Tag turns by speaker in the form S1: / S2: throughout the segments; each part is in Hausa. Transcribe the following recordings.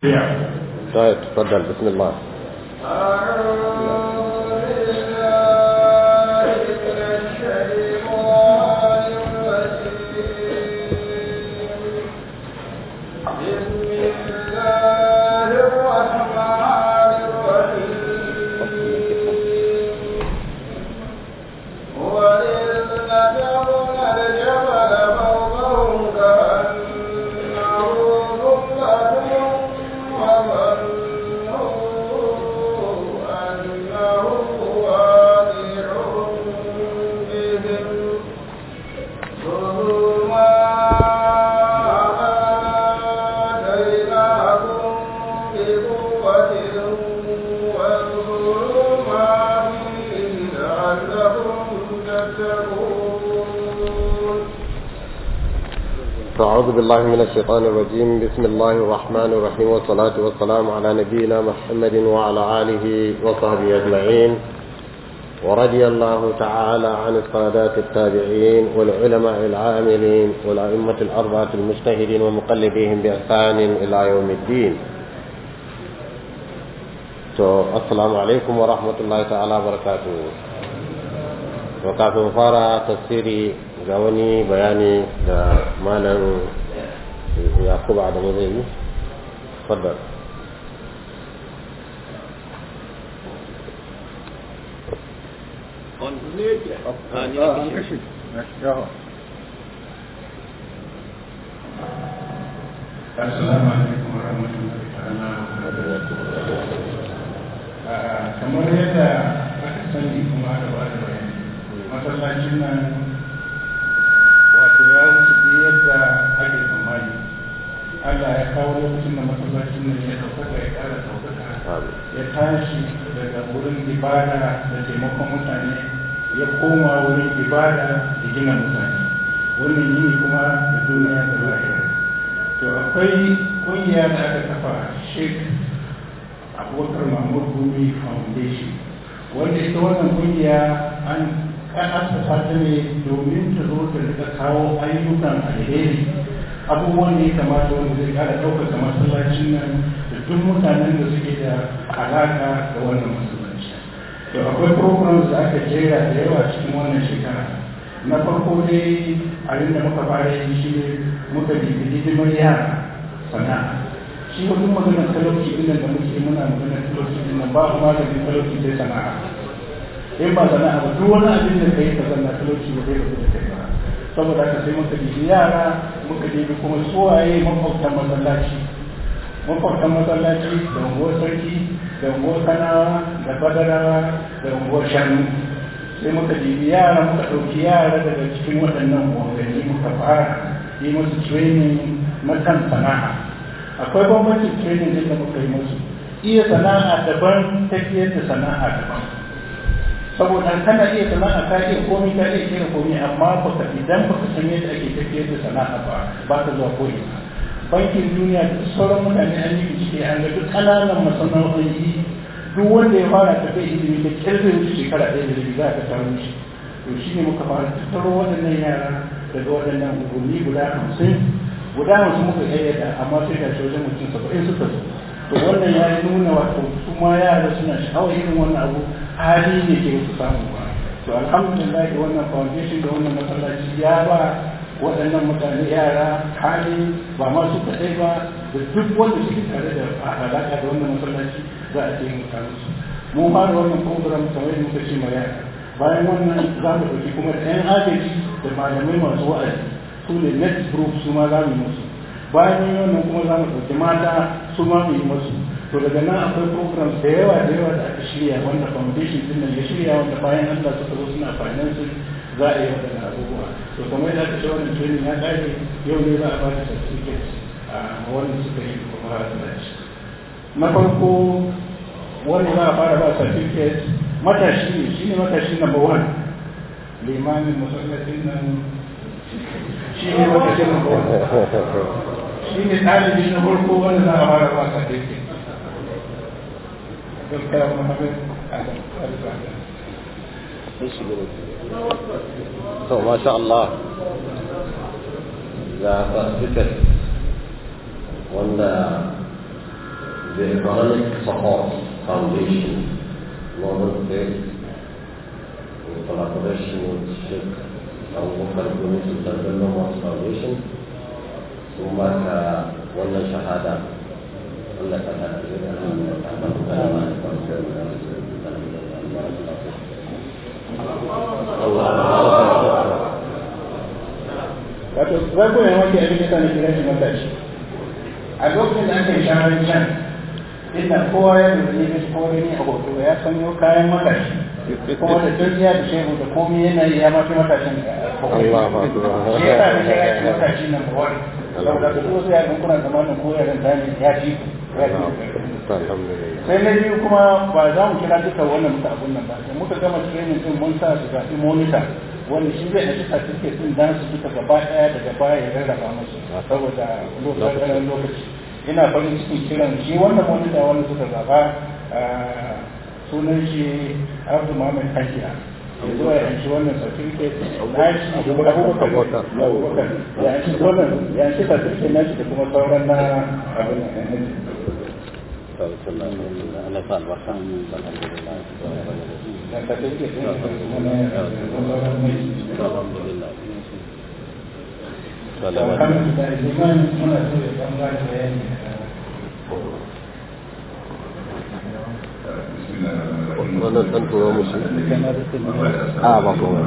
S1: طيب تفضل بسم الله أعوذ بالله من الشيطان الرجيم بسم الله الرحمن الرحيم والصلاة والسلام على نبينا محمد وعلى آله وصحبه أجمعين ورضي الله تعالى عن السادات التابعين والعلماء العاملين والأئمة الأربعة المجتهدين ومقلديهم بإحسان إلى يوم الدين السلام عليكم ورحمة الله تعالى وبركاته وكافي فارا تفسيري ga wani bayani da malam yakubu adamu zai yi fadar
S2: Assalamu alaikum wa rahmatullahi ta'ala kamar yadda aka sani kuma da ba da bayani masallacin nan wato ya wuce duk yadda ake tsammani Allah ya kawo lokacin da masallacin nan ya ɗaukaka ya ƙara ɗaukaka ya tashi daga wurin ibada da taimakon mutane ya koma wurin ibada da gina mutane wannan yini kuma da duniya da lahira to akwai ƙungiya da aka kafa sheikh abubakar mahmud gumi foundation wanda ita wannan ƙungiya an an asasa ta ne domin ta zo ta rika kawo ayyukan alheri abubuwan da ya kamata wanda zai kara ɗaukaka masallacin nan da duk mutanen da suke da alaƙa da wannan masallaci to akwai programs da aka jera da yawa cikin wannan shekara na farko dai abin da muka fara yi shi ne muka bibi hidimar yara sana'a shi wajen maganar talauci ɗin da muke muna maganar talauci ɗin nan babu maganin talauci sai sana'a in ba sana'a ba duk wani abin da kai ka zanna talauci ba zai rabu da kai ba saboda haka sai muka bibi yara muka bibi kuma suwaye makwabtan masallaci makwabtan masallaci da unguwar sarki da unguwar kanawa da badarawa da unguwar shanu sai muka bibi yara muka ɗauki yara daga cikin waɗannan unguwanni muka fara yi musu training na kan sana'a akwai bambancin training din da muka yi musu iya sana'a daban tafiyar da sana'a daban saboda kana iya sana'a ka iya komi ka iya kira komi amma baka idan baka san yadda ake tafiyar da sana'a ba ba ka zuwa koyi bankin duniya da sauran mutane an yi bincike an ga duk ƙananan masana'o'i duk wanda ya fara tafiya ilimi da kyar zai wuce shekara ɗaya da rabi za ka taro shi to shi ne muka fara tattaro waɗannan yara daga waɗannan unguwanni guda hamsin guda hamsin muka ƙayyada amma sai ga shi wajen mutum saba'in suka zo to wannan ya nuna wato su ma yara suna sha'awar irin wannan abu hali ne ke su samu ba to alhamdulillah wannan foundation da wannan masallaci ya ba waɗannan mutane yara hali ba ma su kaɗai ba da duk wanda suke tare da alaƙa da wannan masallaci za a taimaka musu mu fara wannan program kamar yadda muka ce ma yara bayan wannan za mu ɗauki kuma da 'yan agaji da malamai masu wa'azi su ne next group su ma za mu musu bayan yin wannan kuma za mu ɗauki mata su ma mu yi musu to daga nan akwai program da yawa da yawa da aka shirya wanda foundation din nan ya shirya wanda bayan Allah suka zo suna financing za a yi waɗannan abubuwa to kamar yadda aka ce wannan training ya ƙare yau ne za a ba da certificate a wanda suka yi kuma halarci na farko wanda za a fara ba certificate matashi ne shi ne matashi number one limamin masallacin nan shi ne matashi number one shi ne ɗalibi na farko wanda za a fara ba certificate gaskiya Muhammad Adam Al-Fahd
S1: to masha Allah ga certificate wanda the Economic Support Foundation, London based in collaboration with Sheikh Abubakar Gumi Sultan Bello Mosque Foundation, sun ba ka wannan shahada Allah ka ta da
S2: wato rago ne wanda abin da sani kira shi matashi a lokacin da aka yi shaharar can inda kowa ya lura ne shi kowa gani a hoto ya sanyo kayan matashi kuma da duniya da shehu da komai yana yi ya mafi matashin
S1: Allah ba su
S2: shi ya sa da shi ya ci matashi nan ba wani saboda da wasu yaran kuna zamanin ko yaran dani ya ci ya ci
S1: Alhamdulillah.
S2: sai na biyu kuma ba za mu kira duka wannan muka abun nan ba da muka gama training din mun sa su zaɓi monitor wanda shi zai ɗauki certificate din dan su duka gaba ɗaya daga baya ya rarraba musu saboda lokacin lokaci ina farin cikin kiran shi wannan monitor wanda suka zaɓa sunan shi Abdu Muhammad Hajiya ya zo ya yanci wannan certificate na shi abubakar abubakar ya yanci wannan ya yanci certificate na shi da kuma sauran na abin nan
S1: Allah sa albarka. Alhamdulillah. Alhamdulillah. Wannan ɗan turo musu. A ba kuma.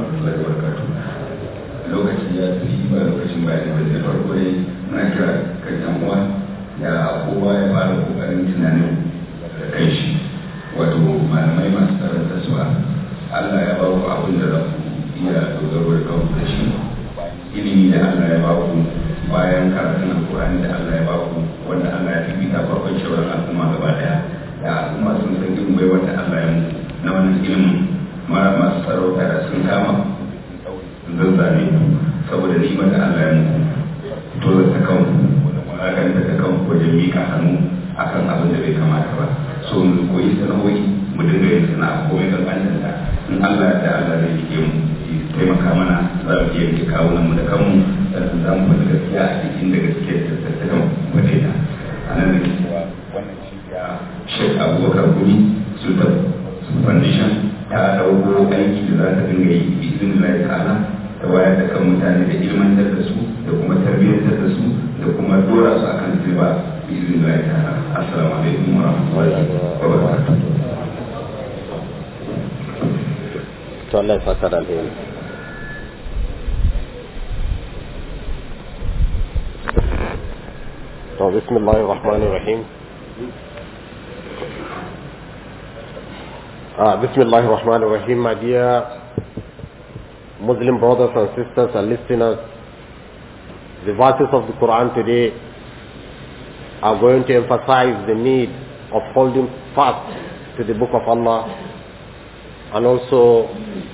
S3: lokaci ya fi ba lokacin bayan da da farko dai muna kira kan yan uwa da kowa ya fara kokarin tunanin da kai shi wato malamai masu tsaron tasuwa Allah ya ba ku abin da za ku iya dogaro da kanku da shi ilimi da Allah ya ba ku bayan karatun alkurani da Allah ya ba ku wanda Allah ya fifita farkon shawarar al'umma gaba daya da al'umma sun san irin bai wanda Allah ya muku na wannan ilimin mara masu sarauta da sun kama sun zazzane saboda ni'imar da Allah ya muku to da ta kanku wanda maganta ta kanku wajen mika hannu akan abin da bai kamata ba so mu koyi sana'o'i mu dinga yin sana'a ko mai kankanin ta in Allah da Allah zai rike mu taimaka mana za mu iya rike kawunan mu da kanmu sannan za mu faɗi gaskiya a cikin da gaskiya ta tattakan faɗe ta a nan da ke cewa wannan cibiya Sheikh Abubakar Gumi Sultan Foundation ta ɗauko aiki da za ta dinga yi izinin Allah ta'ala ta wayar da kan mutane da ilmantar da su da kuma tarbiyyantar da su da kuma dora su akan tilba izinin Allah ta'ala assalamu alaikum wa rahmatullahi wa barakatuh
S1: To Allah ya saka da alheri. To bismillahir rahmanir rahim. Uh, bismillahir rahmanir rahim, my dear Muslim brothers and sisters and listeners. The verses of the Quran today are going to emphasize the need of holding fast to the book of Allah and also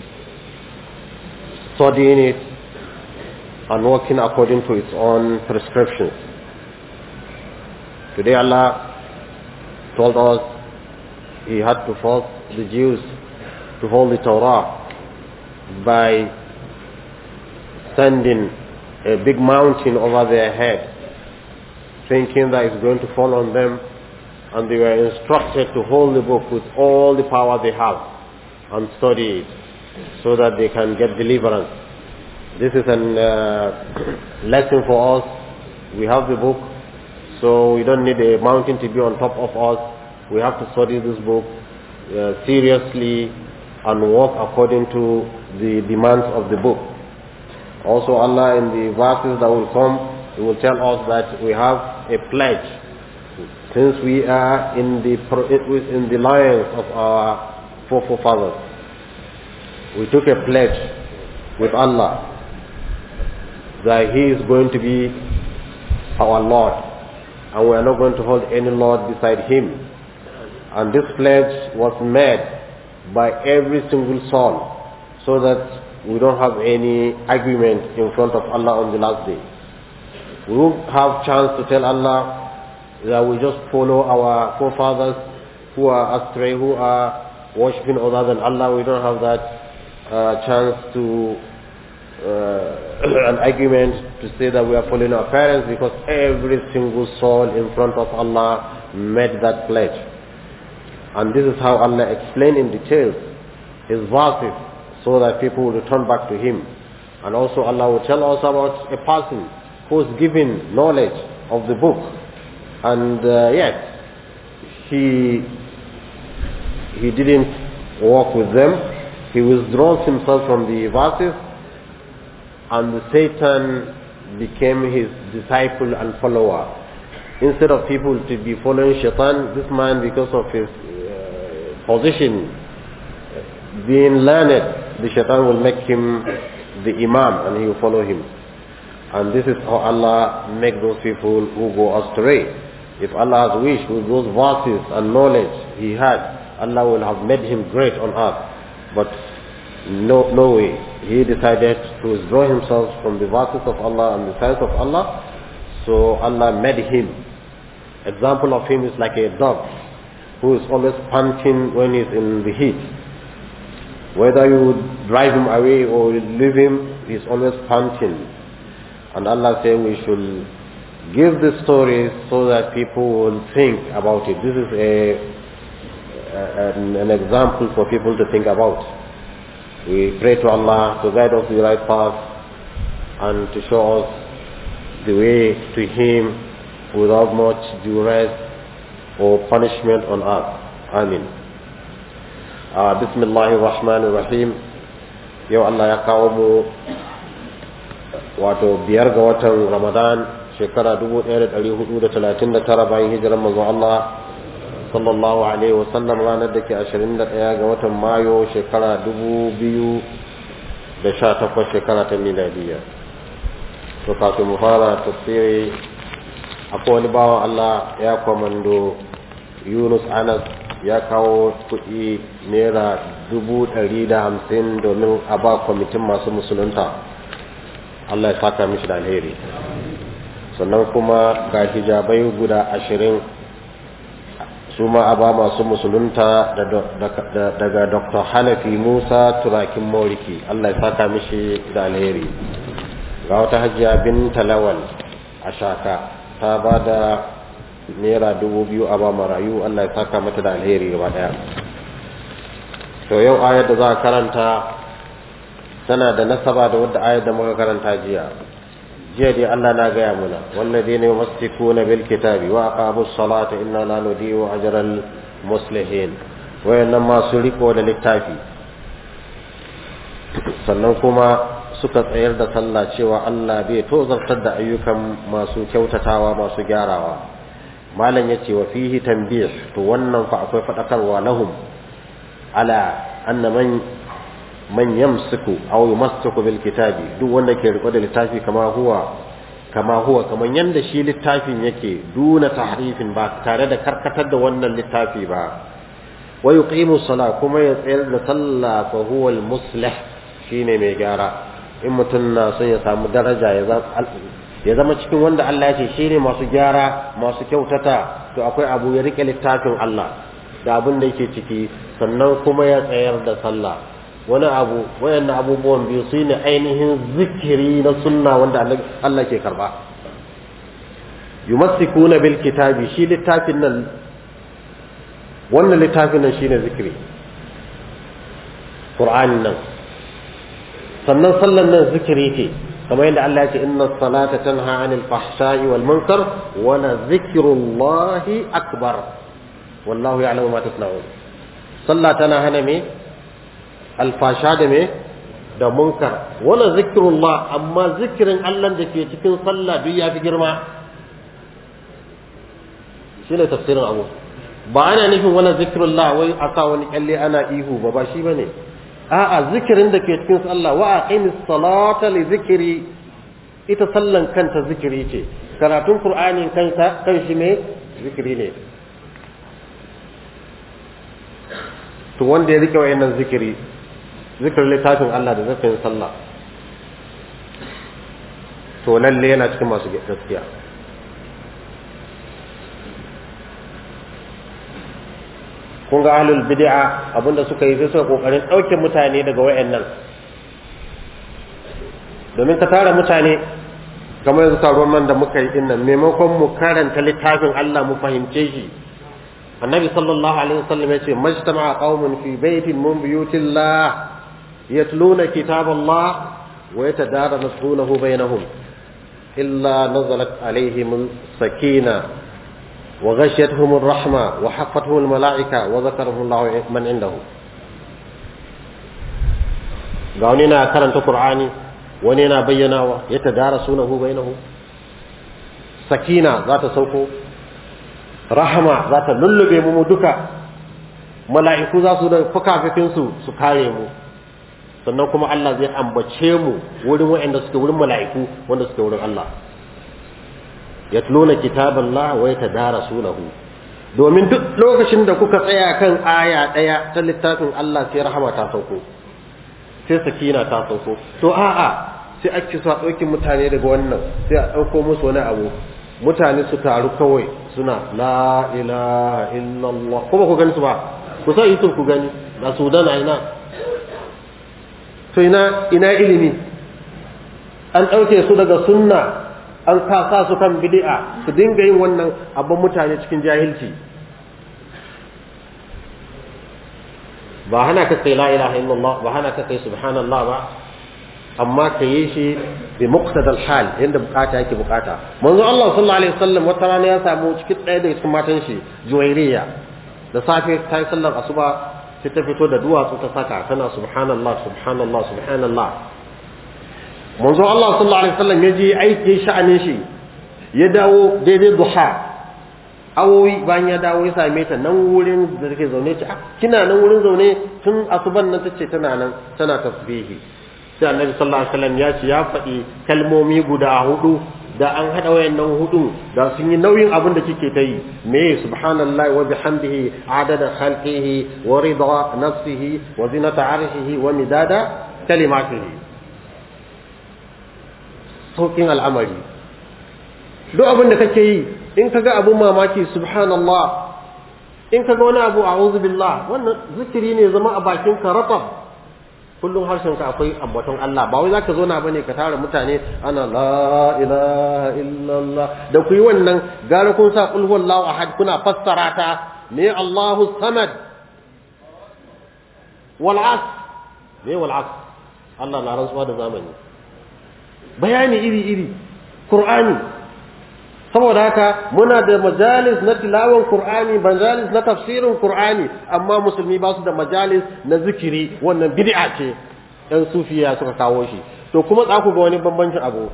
S1: studying it and working according to its own prescriptions. Today Allah told us He had to force the Jews to hold the Torah by sending a big mountain over their head, thinking that it's going to fall on them, and they were instructed to hold the book with all the power they have and study it so that they can get deliverance. This is a uh, lesson for us. We have the book, so we don't need a mountain to be on top of us. We have to study this book uh, seriously and work according to the demands of the book. Also Allah in the verses that will come, He will tell us that we have a pledge. Since we are in the, in the lines of our forefathers, we took a pledge with Allah that He is going to be our Lord and we are not going to hold any Lord beside Him. And this pledge was made by every single soul so that we don't have any agreement in front of Allah on the last day. We won't have chance to tell Allah that we just follow our forefathers who are astray, who are worshipping other than Allah. We don't have that uh, chance to uh, an argument to say that we are following our parents because every single soul in front of Allah made that pledge. And this is how Allah explained in details His verses so that people will return back to Him. And also Allah will tell us about a person who is given knowledge of the book and uh, yet he he didn't walk with them. He withdraws himself from the verses and the Satan became his disciple and follower. Instead of people to be following Shaitan, this man because of his uh, position being learned, the Shaitan will make him the Imam and he will follow him. And this is how Allah make those people who go astray. If Allah has wished with those verses and knowledge he had, Allah will have made him great on earth. But no, no way. He decided to withdraw himself from the verses of Allah and the signs of Allah. So Allah made him. Example of him is like a dog who is always panting when he's in the heat. Whether you drive him away or leave him, he's always panting. And Allah said we should give the stories so that people will think about it. This is a, an, an example for people to think about. We pray to Allah to guide us the right path and to show us the way to Him without much duress or punishment on earth. Amin. Uh, Bismillahir Rahmanir Rahim. Yau Allah ya kawo mu wato biyar ga watan Ramadan shekara 1439 bayan hijirar manzo Allah sallallahu alaihi wasallam ranar da ke 21 ga watan Mayu shekara 2018 shekara ta miladiyya to kafin mu fara tafsiri akwai wani bawan Allah ya kwamando Yunus Anas ya kawo kuɗi naira dubu ɗari da hamsin domin a ba kwamitin masu musulunta Allah ya saka mishi da alheri sannan kuma ga hijabai guda ashirin su ma a ba masu musulunta daga dr hanafi musa turakin moriki Allah ya saka mishi da alheri ga wata hajiya bin talawal a shaka ta ba da naira dubu biyu a ba marayu Allah ya saka mata da alheri gaba daya to yau ayar da za a karanta tana da nasaba da wadda ayar da muka karanta jiya jiya dai Allah na gaya muna walladheena yumsikuna bil kitabi wa aqamus salata inna la nudiyu ajral muslihin wayannan masu riko da littafi sannan kuma suka tsayar da sallah cewa Allah bai tozartar da ayyukan masu kyautatawa masu gyarawa malam yace wa fihi tanbih to wannan fa akwai fadakarwa lahum ala anna man man yamsiku aw yumassiku bil kitabi duk wanda ke riko da littafi kama huwa kama huwa kaman yanda shi littafin yake duna tahrifin ba tare da karkatar da wannan littafi ba wa yuqimu sala kuma ya tsayar da sallah fa huwa al muslih shine mai gyara in mutum na son ya samu daraja ya zama cikin wanda Allah ya ce shine masu gyara masu kyautata to akwai abu ya rike littafin Allah da abin da yake ciki sannan kuma ya tsayar da sallah wani abu wayannan abubuwan biyu su ne ainihin zikiri na sunna wanda Allah ke karba yumassikuna bil kitabi shi littafin nan wannan littafin nan shine zikiri qur'anin nan sannan sallan nan zikiri ce kamar yadda Allah ya ce inna salata tanha anil fahsha'i wal munkar wa la zikrullahi akbar wallahu ya'lamu ma tasna'un sallah tana hana me alfasha da me da munkar wala zikrullah amma zikirin Allah da ke cikin sallah duk ya fi girma shine tafsirin abu ba ana nufin wala zikrullah wai aka wani kalle ana ihu ba ba shi bane a'a zikirin da ke cikin sallah wa aqimis salata li zikri ita sallan kanta zikiri ce karatun qur'anin kansa kan shi me zikiri ne to wanda ya rike wayannan zikiri zikirin littafin Allah da zikirin sallah to lalle yana cikin masu gaskiya kun ga ahlul bid'a abinda suka yi sai suka kokarin dauke mutane daga wayannan domin ka tara mutane kamar yanzu taron nan da muka yi innan maimakon mu karanta littafin Allah mu fahimce shi annabi sallallahu alaihi wasallam ya ce majtama'a qaumun fi baitin min buyutillah yatluna kitaballah wa yatadarasunahu bainahum illa nazalat alaihim sakina وغشيتهم الرحمة وحفتهم الملائكة وذكرهم الله من عنده ga wani na karanta Qur'ani wani yana bayyanawa ya tadarasunahu bainahu sakina za ta sauko rahama za ta lullube mu duka mala'iku za su da fukafikin su su kare mu sannan kuma Allah zai ambace mu wurin waɗanda suke wurin mala'iku wanda suke wurin Allah yatluna kitaballah wa yatadarasunahu domin duk lokacin da kuka tsaya kan aya daya ta littafin Allah sai rahama ta sauko sai sakina ta sauko to a'a sai ake so a ɗauki mutane daga wannan sai a ɗauko musu wani abu mutane su taru kawai suna la ilaha illallah ko ba ku gani su ba ku sa yi ku gani da sudan a ina to ina ina ilimi an ɗauke su daga sunna an kasa su kan bid'a su dinga yin wannan abin mutane cikin jahilci ba hana ka kai la ilaha illallah ba hana ka kai subhanallah ba amma ka yi shi bi muqtadal hal yanda bukata yake bukata manzo Allah sallallahu alaihi wasallam wata rana ya samu cikin ɗaya daga cikin matan shi Juwairiya da safe ta yi sallar asuba sai ta fito da duwatsu ta saka tana subhanallah subhanallah subhanallah manzo Allah sallallahu alaihi wasallam ya je aiki sha'anin shi ya dawo daidai duha awowi bayan ya dawo ya same ta nan wurin da take zaune ce kina nan wurin zaune tun asuban nan tace tana nan tana tasbihi sai annabi sallallahu alaihi wasallam ya ce ya faɗi kalmomi guda hudu da an hada wayannan hudu da sun yi nauyin abin da kike ta yi me subhanallahi wa bihamdihi adada khalqihi wa rida nafsihi wa zinata arshihi wa midada kalimatihi saukin al'amari duk abin da kake yi in kaga abun mamaki subhanallah in kaga wani abu a'udhu billah wannan zikiri ne zama a bakin ka ratab kullum harshen ka akwai ambaton Allah ba wai zaka zo na bane ka tara mutane ana la ilaha illallah da ku yi wannan gara kun sa qul huwallahu ahad kuna fassara ta ne Allahu samad wal as ne wal as Allah na rantsuwa da zamani bayani iri iri Qur'ani saboda haka muna da majalis na tilawan Qur'ani majalis na tafsirin Qur'ani amma musulmi ba su da majalis na zikiri wannan bid'a ce ɗan sufiya suka kawo shi to kuma za ku ga wani bambancin abu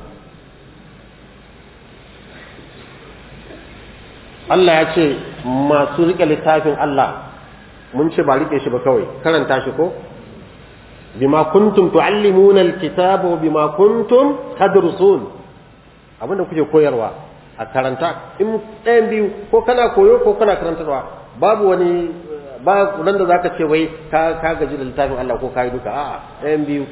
S1: Allah ya ce masu rike littafin Allah mun ce ba rike shi ba kawai karanta shi ko bima kuntum tuallimuna alkitaba wa bima kuntum tadrusun abinda kuke koyarwa a karanta in ɗayan biyu ko kana koyo ko kana karantarwa babu wani ba nan da zaka ce wai ka ka gaji da littafin Allah ko kai duka a'a ɗayan biyu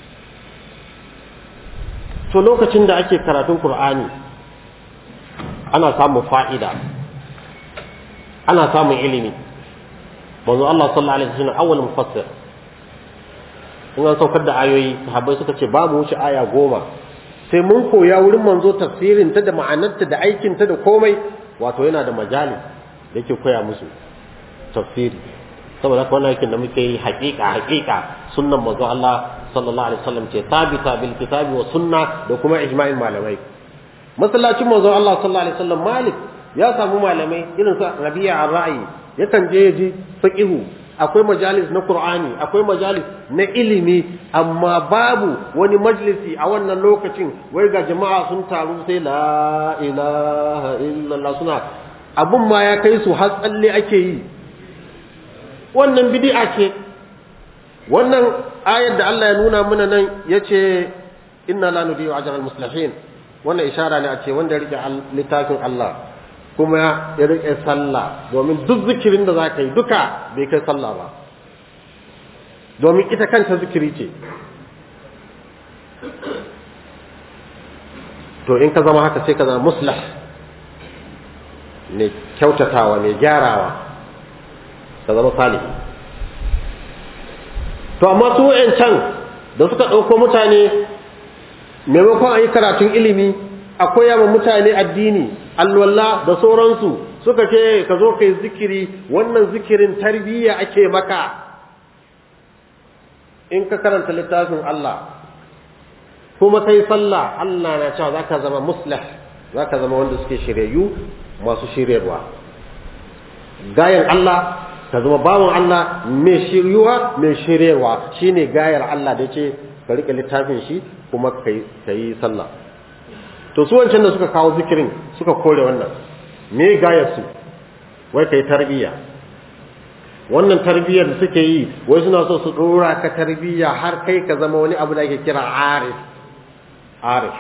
S1: to lokacin da ake karatun Qur'ani ana samun fa'ida ana samun ilimi manzo Allah sallallahu alaihi wasallam awwal mufassir in an saukar da ayoyi sahabbai suka ce babu wuce aya goma sai mun koya wurin manzo tafsirin ta da ma'anarta da aikin ta da komai wato yana da majalis da yake koya musu tafsiri saboda haka wannan aikin da muke yi haƙiƙa haƙiƙa sunnan manzo Allah sallallahu alaihi wasallam ce sabita bil kitabi wa sunna da kuma ijma'in malamai masallacin manzo Allah sallallahu alaihi wasallam Malik ya samu malamai irin su Rabi'a ar-Ra'i yakan je ya ji fiqhu akwai majalis na Qur'ani akwai majalis na ilimi amma babu wani majalisi a wannan lokacin wai ga jama'a sun taru sai la ilaha illallah suna abun ma ya kai su har tsalle ake yi wannan bid'a ce wannan ayar da Allah ya nuna mana nan yace inna la nudiyu ajral muslihin wannan ishara ne a ce wanda ya rike littafin Allah kuma ya rike sallah domin duk zikirin da zaka yi duka bai kai sallah ba domin ita kanta zikiri ce to in ka zama haka sai ka zama muslah ne kyautatawa ne gyarawa ka zama salihi to amma su can da suka ɗauko mutane maimakon a yi karatun ilimi akwai yawan mutane addini alwala da sauransu suka ce ka zo kai zikiri wannan zikirin tarbiyya ake maka in ka karanta littafin Allah kuma kai sallah Allah na cewa zaka zama muslih zaka zama wanda suke shiryayyu masu shiryarwa gayan Allah ka zama bawan Allah mai shiryuwa mai shiryarwa shine gayar Allah da ce ka rike littafin shi kuma kai kai sallah to su wancan da suka kawo zikirin suka kore wannan me gayar su wai kai tarbiyya wannan tarbiyyar da suke yi wai suna so su dora ka tarbiyya har kai ka zama wani abu da ake kira arif arif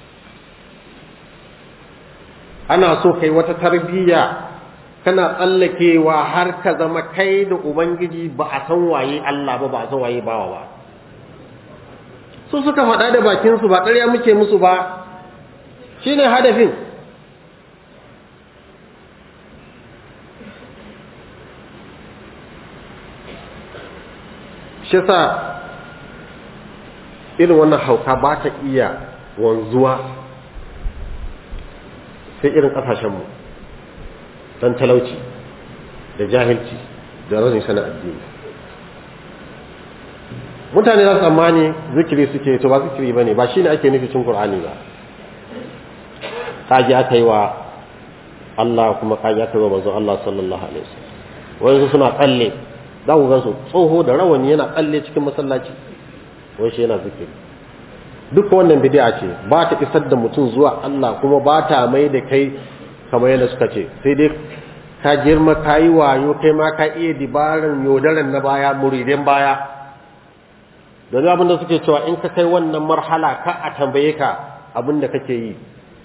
S1: ana so kai wata tarbiyya kana tsallakewa har ka zama kai da ubangiji ba a san waye Allah ba ba a san waye bawa ba su suka faɗa da bakinsu ba ƙarya muke musu ba shine hadafin shi sa irin wannan hauka ba ta iya wanzuwa sai irin ƙasashenmu don talauci da jahilci da rashin sanin addini mutane za su tsammani zikiri suke to ba zikiri ba ne ba shi ne ake nufi cin ƙur'ani ba kaji aka yi wa Allah kuma kaji aka yi wa manzon Allah sallallahu alaihi wasallam wani suna tsalle za ku gansu tsoho da rawani yana tsalle cikin masallaci wai shi yana zikiri duka wannan bid'a ce ba ta isar da mutum zuwa Allah kuma ba ta mai da kai kamar yadda suka ce sai dai ka girma ka yi wayo kai ma ka iya dibaran yodaran na baya muridin baya domin abin da suke cewa in ka kai wannan marhala ka a tambaye ka abin da kake yi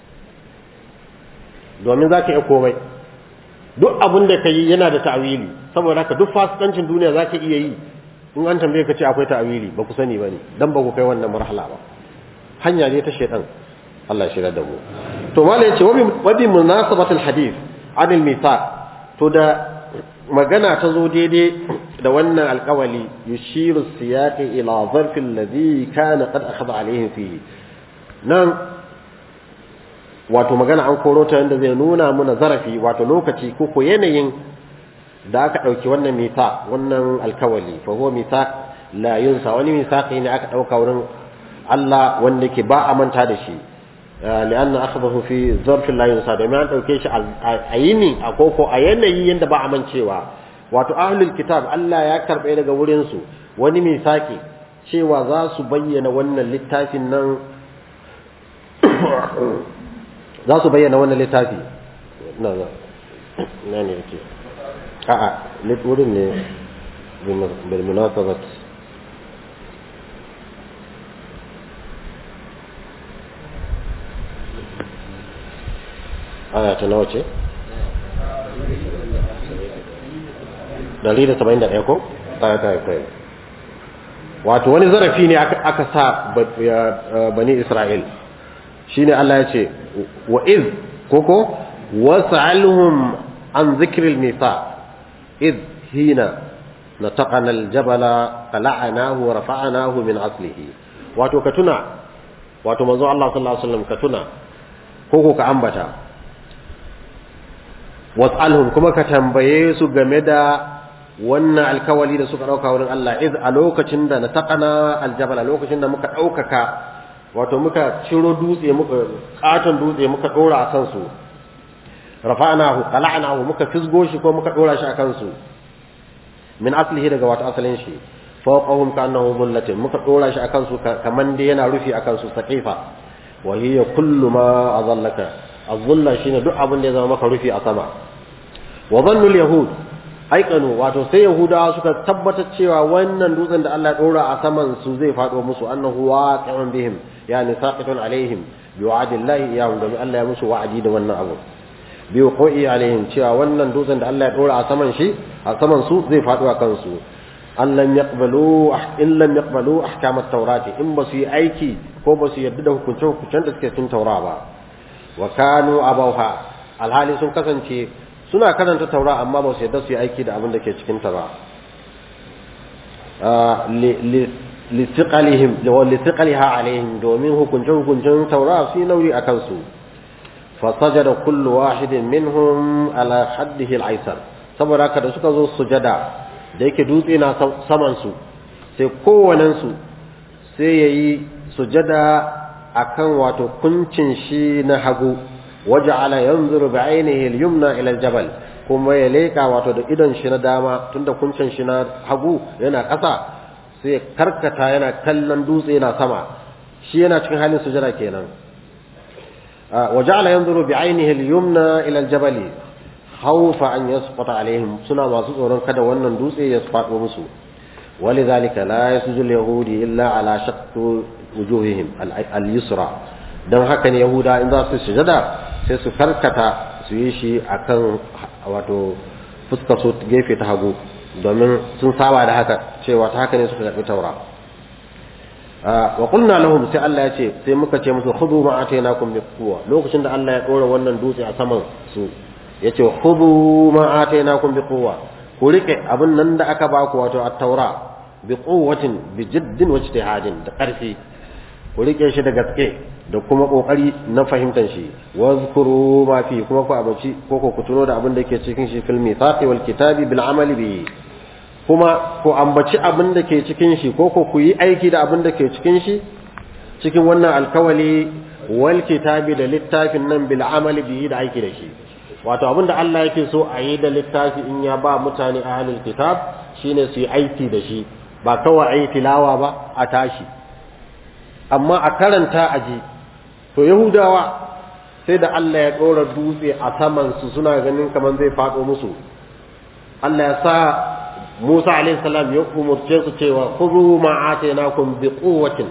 S1: domin za ka iya komai duk abin da ka yi yana da ta'awili saboda haka duk fasikancin duniya za ka iya yi in an tambaye ka ce akwai ta'awili ba ku sani ba ne don ba ku kai wannan marhala ba hanya ne ta shaitan Allah ya shirya da mu to mala yace wa bi munasabatul hadith anil mithaq to da magana ta zo daidai da wannan alƙawali yushiru siyaqi ila zarfi alladhi kana qad akhadha alayhi fihi nan wato magana an koro ta yanda zai nuna muna zarafi wato lokaci ko ko yanayin da aka dauki wannan mithaq wannan alƙawali fa huwa mithaq la yunsa wani mithaqi ne aka dauka wurin Allah wanda ke ba a manta da shi لأن أخذه في ظرف لا ينسى da an dauke shi a yini a koko a yanayi yanda ba a mancewa wato ahlul kitab Allah ya karbe daga wurin su wani misaki cewa za su bayyana wannan littafin nan za su bayyana wannan littafi na na na ne yake a a wurin ne bil munasabat aya ta nawa ce? Dari da saba'in da ɗaya ko? Ɗaya ta kai. Wato wani zarafi ne aka sa bani Isra'il. Shi ne Allah ya ce, wa iz, koko, wasu alhum an zikiril nisa, iz hina na taƙanar jabala, kala'anahu wa rafa'anahu min aslihi. Wato ka tuna, wato manzo Allah sallallahu Alaihi wasallam ka tuna, koko ka ambata, was'alhum kuma ka tambaye su game da wannan alkawali da suka dauka wurin Allah iz a lokacin da na taqana aljabala lokacin da muka daukaka wato muka ciro dutse muka katon dutse muka dora a kansu rafa'nahu qala'nahu muka fisgo shi ko muka dora shi a kansu min aslihi daga wato asalin shi fawqahum ka'annahu dhullatin muka dora shi a kansu kaman da yana rufi a kansu saqifa wa hiya kullu ma adallaka az-zulla shine duk abin da ya zama maka rufi a sama wa dhannul yahud aikanu wato sai yahudawa suka tabbatar cewa wannan dutsen da Allah ya dora a saman su zai fado musu annahu waqi'un bihim yani saqitun alaihim bi wa'dillahi iyahum da Allah ya musu wa'adi da wannan abu bi wuqu'i alaihim cewa wannan dutsen da Allah ya dora a saman shi a saman su zai fado a kansu an lam yaqbalu in lam yaqbalu ahkam at-taurati in ba su yi aiki ko ba su yarda da hukunce-hukuncen da suke cikin taura ba wa kanu abawha alhali sun kasance suna karanta taura amma ba su yadda su yi aiki da abin da ke cikin ta ba litiqalihim wa litiqaliha alaihim domin hukunce hukuncen taura su nauyi akan su fasajada kullu wahidin minhum ala haddihi al-aysar saboda haka da suka zo sujada da yake dutse na saman su sai kowannen su sai yayi sujada akan wato kuncin shi na hagu waja'ala yanzuru bi'ainihi al-yumna ila al-jabal kuma ya leka wato da idon shi na dama tunda kuncin shi na hagu yana ƙasa sai karkata yana kallon dutse yana sama shi yana cikin halin sujada kenan waja'ala yanzuru bi'ainihi al-yumna ila al-jabal khawfa an yasqata alaihim suna masu tsoron kada wannan dutse ya faɗo musu ولذلك لا يسجد اليهود إلا على شق وجوههم al-yusra dan haka ne yahuda in za su sujada sai su karkata su yi shi akan wato fuskar su gefe ta hagu domin sun saba da haka cewa ta haka ne suka karbi taura wa qulna lahum sai Allah ya ce sai muka ce musu khudhu ma atainakum bi quwwa lokacin da Allah ya dora wannan dutse a saman su yace khudhu ma atainakum bi quwwa ku rike abin nan da aka baku wato at-taura bi quwwatin bi jiddin wa ijtihadin da karfi ku rike shi da gaske da kuma kokari na fahimtar shi wazkuru ma fi kuma ku abaci ko ku tuno da abin da ke cikin shi fil mithaqi wal kitabi bil amali bi kuma ku ambaci abin da ke cikin shi ko ku yi aiki da abin da ke cikin shi cikin wannan alkawali wal kitabi da littafin nan bil amali bi da aiki da shi wato abin da Allah yake so a yi da littafi in ya ba mutane ahlul kitab shine su yi aiki da shi ba kawai a yi tilawa ba a tashi amma a karanta a ji to yahudawa sai da Allah ya ɗora dutse a samansu suna ganin kamar zai faɗo musu Allah ya sa Musa alaihi salam ya umurce su cewa khudhu ma atainakum bi quwwatin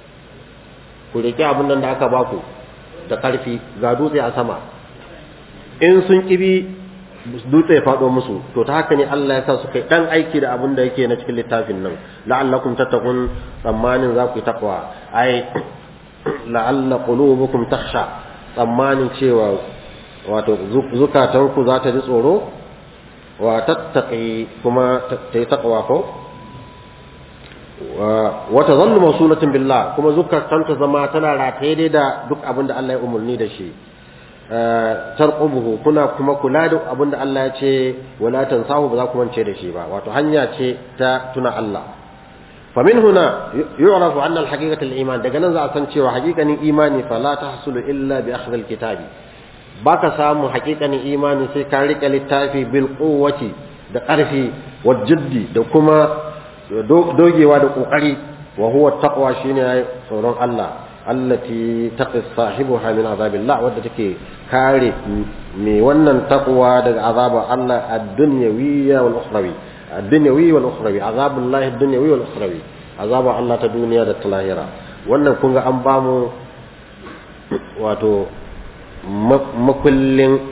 S1: ku rike abin nan da aka baku da karfi ga dutse a sama in sun kibi dutse ya faɗo musu to ta haka ne Allah ya sa su kai dan aiki da abin da yake na cikin littafin nan la'allakum tattaqun tsammanin za ku yi takwa ai la'alla qulubukum takhsha tsammanin cewa wato zukatanku za ta ji tsoro wa tattaqi kuma ta yi taqwa ko wa tazallu mawsulatin billah kuma zukatanta zama tana rataye dai da duk abin da Allah ya umurni da shi tarqubuhu kuna kuma kula da abin da Allah ya ce wala tansahu ba za ku mance da shi ba wato hanya ce ta tuna Allah فمن هنا يعرف أن الحقيقة الإيمان daga nan za a san cewa haƙiƙanin imani fala tahsulu illa bi akhdh alkitab baka samu haƙiƙanin imani sai ka rike littafi bil quwwati da ƙarfi wa jiddi da kuma dogewa da kokari wa huwa taqwa shine tsoron Allah allati taqi sahibuha min azabillah wadda take kare mai wannan taqwa daga azabar Allah ad-dunyawiyya wal ukhrawi ad-dunyawi wal ukhrawi azabullahi ad-dunyawi wal ukhrawi azaba Allah ta duniya da ta lahira wannan kun ga an ba mu wato makullin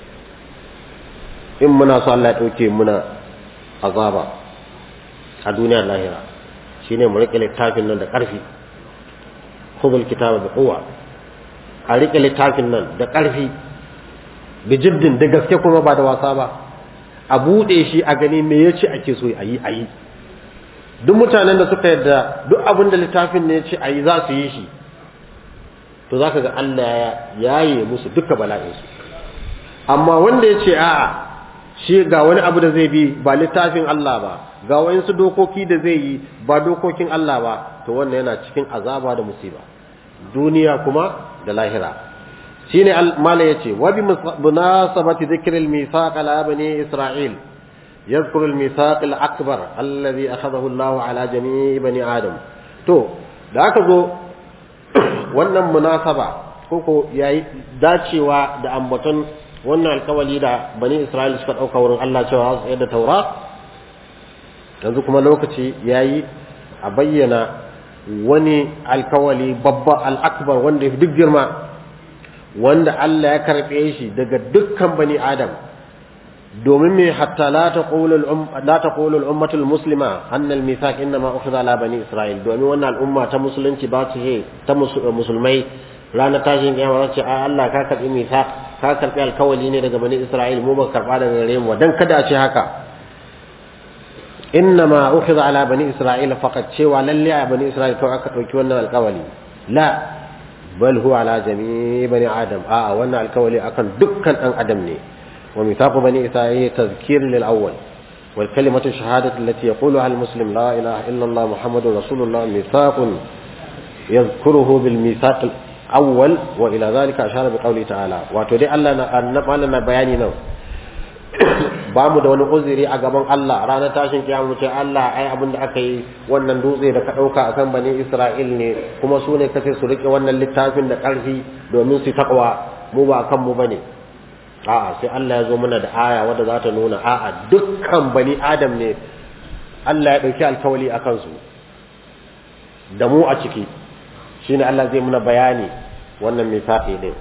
S1: in muna so Allah ya dauke muna azaba a duniyar lahira shine mu rike littafin nan da ƙarfi khudhul kitaba bi quwwa a rike littafin nan da ƙarfi bi jiddin da gaske kuma ba da wasa ba a buɗe shi a gani me ya ce ake so a yi a yi duk mutanen da suka yadda duk abin da littafin ne ya ce a yi za su yi shi to za ka ga Allah ya yaye musu duka bala'insu amma wanda ya ce a'a shi ga wani abu da zai bi ba littafin Allah ba ga wayansu dokoki da zai yi ba dokokin Allah ba to wannan yana cikin azaba da musiba duniya kuma da lahira shine mala yace wa bi munasabati dhikril mithaq ala bani isra'il yadhkuru al mithaq al akbar alladhi akhadahu Allah ala jami'i bani adam to da aka zo wannan munasaba koko yayi dacewa da ambaton wannan alkawali da bani isra'il suka dauka wurin Allah cewa su yadda taura yanzu kuma lokaci yayi a bayyana wani alkawali babba al-akbar wanda ya duk girma wanda Allah ya karɓe shi daga dukkan bani Adam domin me hatta la taqulu la taqulu al-ummatu al-muslima anna al-mithaq inma ukhidha ala bani Isra'il domin wannan al'umma ta musulunci ba ta he ta musulmai ranar tashin kiyama ce a Allah ka karɓi mithaq ka karɓi alkawali ne daga bani Isra'il mu ba karɓa daga gare mu dan kada a ce haka innama ukhidha ala bani Isra'il faqat cewa lalle a bani Isra'il kawai aka dauki wannan alkawali la bal huwa ala jami'i bani adam a wannan alkawali akan dukkan dan adam ne wa mithaqu bani isra'ila tazkir lil awwal wal kalimatu shahadatu allati yaquluha al muslim la ilaha illa allah muhammadur rasulullah mithaqun yadhkuruhu bil mithaq al awwal wa ila dhalika ashara bi qawli ta'ala wato dai Allah na annabi na bayani nan ba mu da wani uzuri a gaban Allah ranar tashin kiyama ce Allah ai abin da aka yi wannan dutse da ka ɗauka akan bani Isra'il ne kuma su ne kace su rike wannan littafin da ƙarfi domin su takwa mu ba kan mu bane a'a sai Allah ya zo mana da aya wadda za ta nuna a'a dukkan bani Adam ne Allah ya ɗauki alkawali a kansu da mu a ciki shine Allah zai muna bayani wannan misaqi din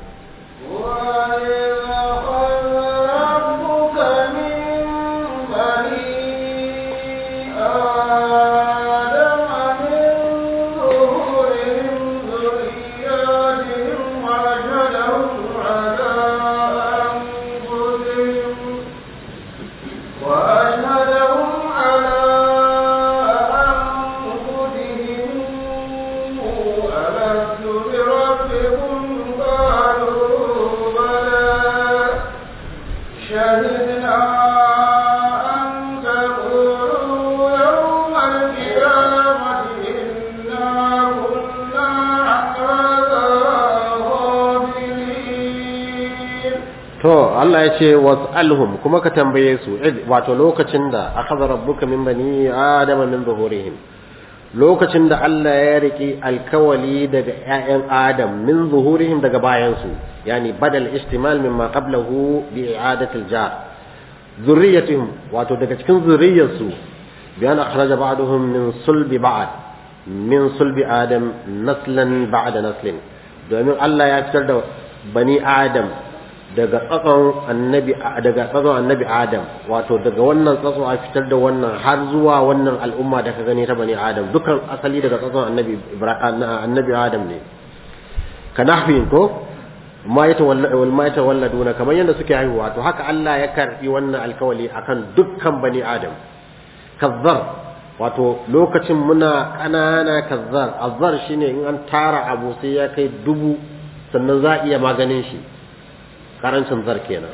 S1: Allah ya ce was'alhum kuma ka tambaye su wato lokacin da akhadha rabbuka min bani adama min zuhurihim lokacin da Allah ya riki alkawali daga ƴaƴan Adam min zuhurihim daga bayan su yani badal istimal mimma qablahu bi i'adati al-jar zurriyatihim wato daga cikin zurriyarsu bayan akhraja ba'dahum min sulbi ba'd min sulbi adam naslan ba'da naslin domin Allah ya fitar da bani Adam daga tsatson annabi daga tsatson annabi Adam wato daga wannan tsatson a fitar da wannan har zuwa wannan al'umma da ka gani ta bani Adam dukan asali daga tsatson annabi annabi Adam ne kanahfin ko ma yatawalla wal ma yatawalladuna kamar yadda suke haihuwa to haka Allah ya karbi wannan alkawali akan dukkan bani Adam kazzar wato lokacin muna kanana kazzar azzar shine in an tara abu sai ya kai dubu sannan za a iya maganin shi karancin zar kenan